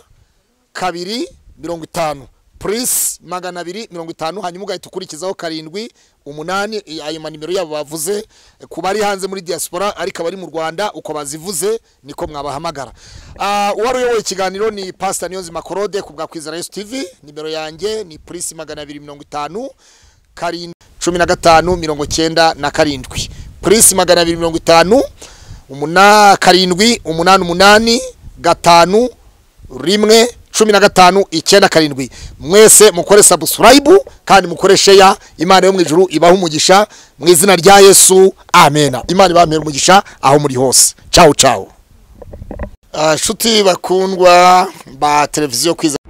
kabiri mirongo itanu purisi magana abiri mirongo itanu hanyuma ugahita ukurikizaho karindwi umunani i- ayo manimero yabo bavuze ku bari hanze muri diaspora ariko abari mu rwanda uko bazivuze niko mwabahamagara Ah, uwari uyoboye ikiganiro ni pasita niyonzima korode ku bwa kwizera yesu tivi nimero yanjye ni purisi magana abiri mirongo itanu karindwi cumi na gatanu mirongo cyenda na karindwi purisi magana abiri mirongo itanu umuna karindwi umunani umunani gatanu rimwe cumi na gatanu icyenda karindwi mwese mukore sabusikarayibu kandi mukore sheya imana yo mu ijuru ibaha umugisha mu izina rya yesu amena imana ibaha umugisha aho muri hose cyawu cyawu Ah, nshuti bakundwa ba televiziyo kwiza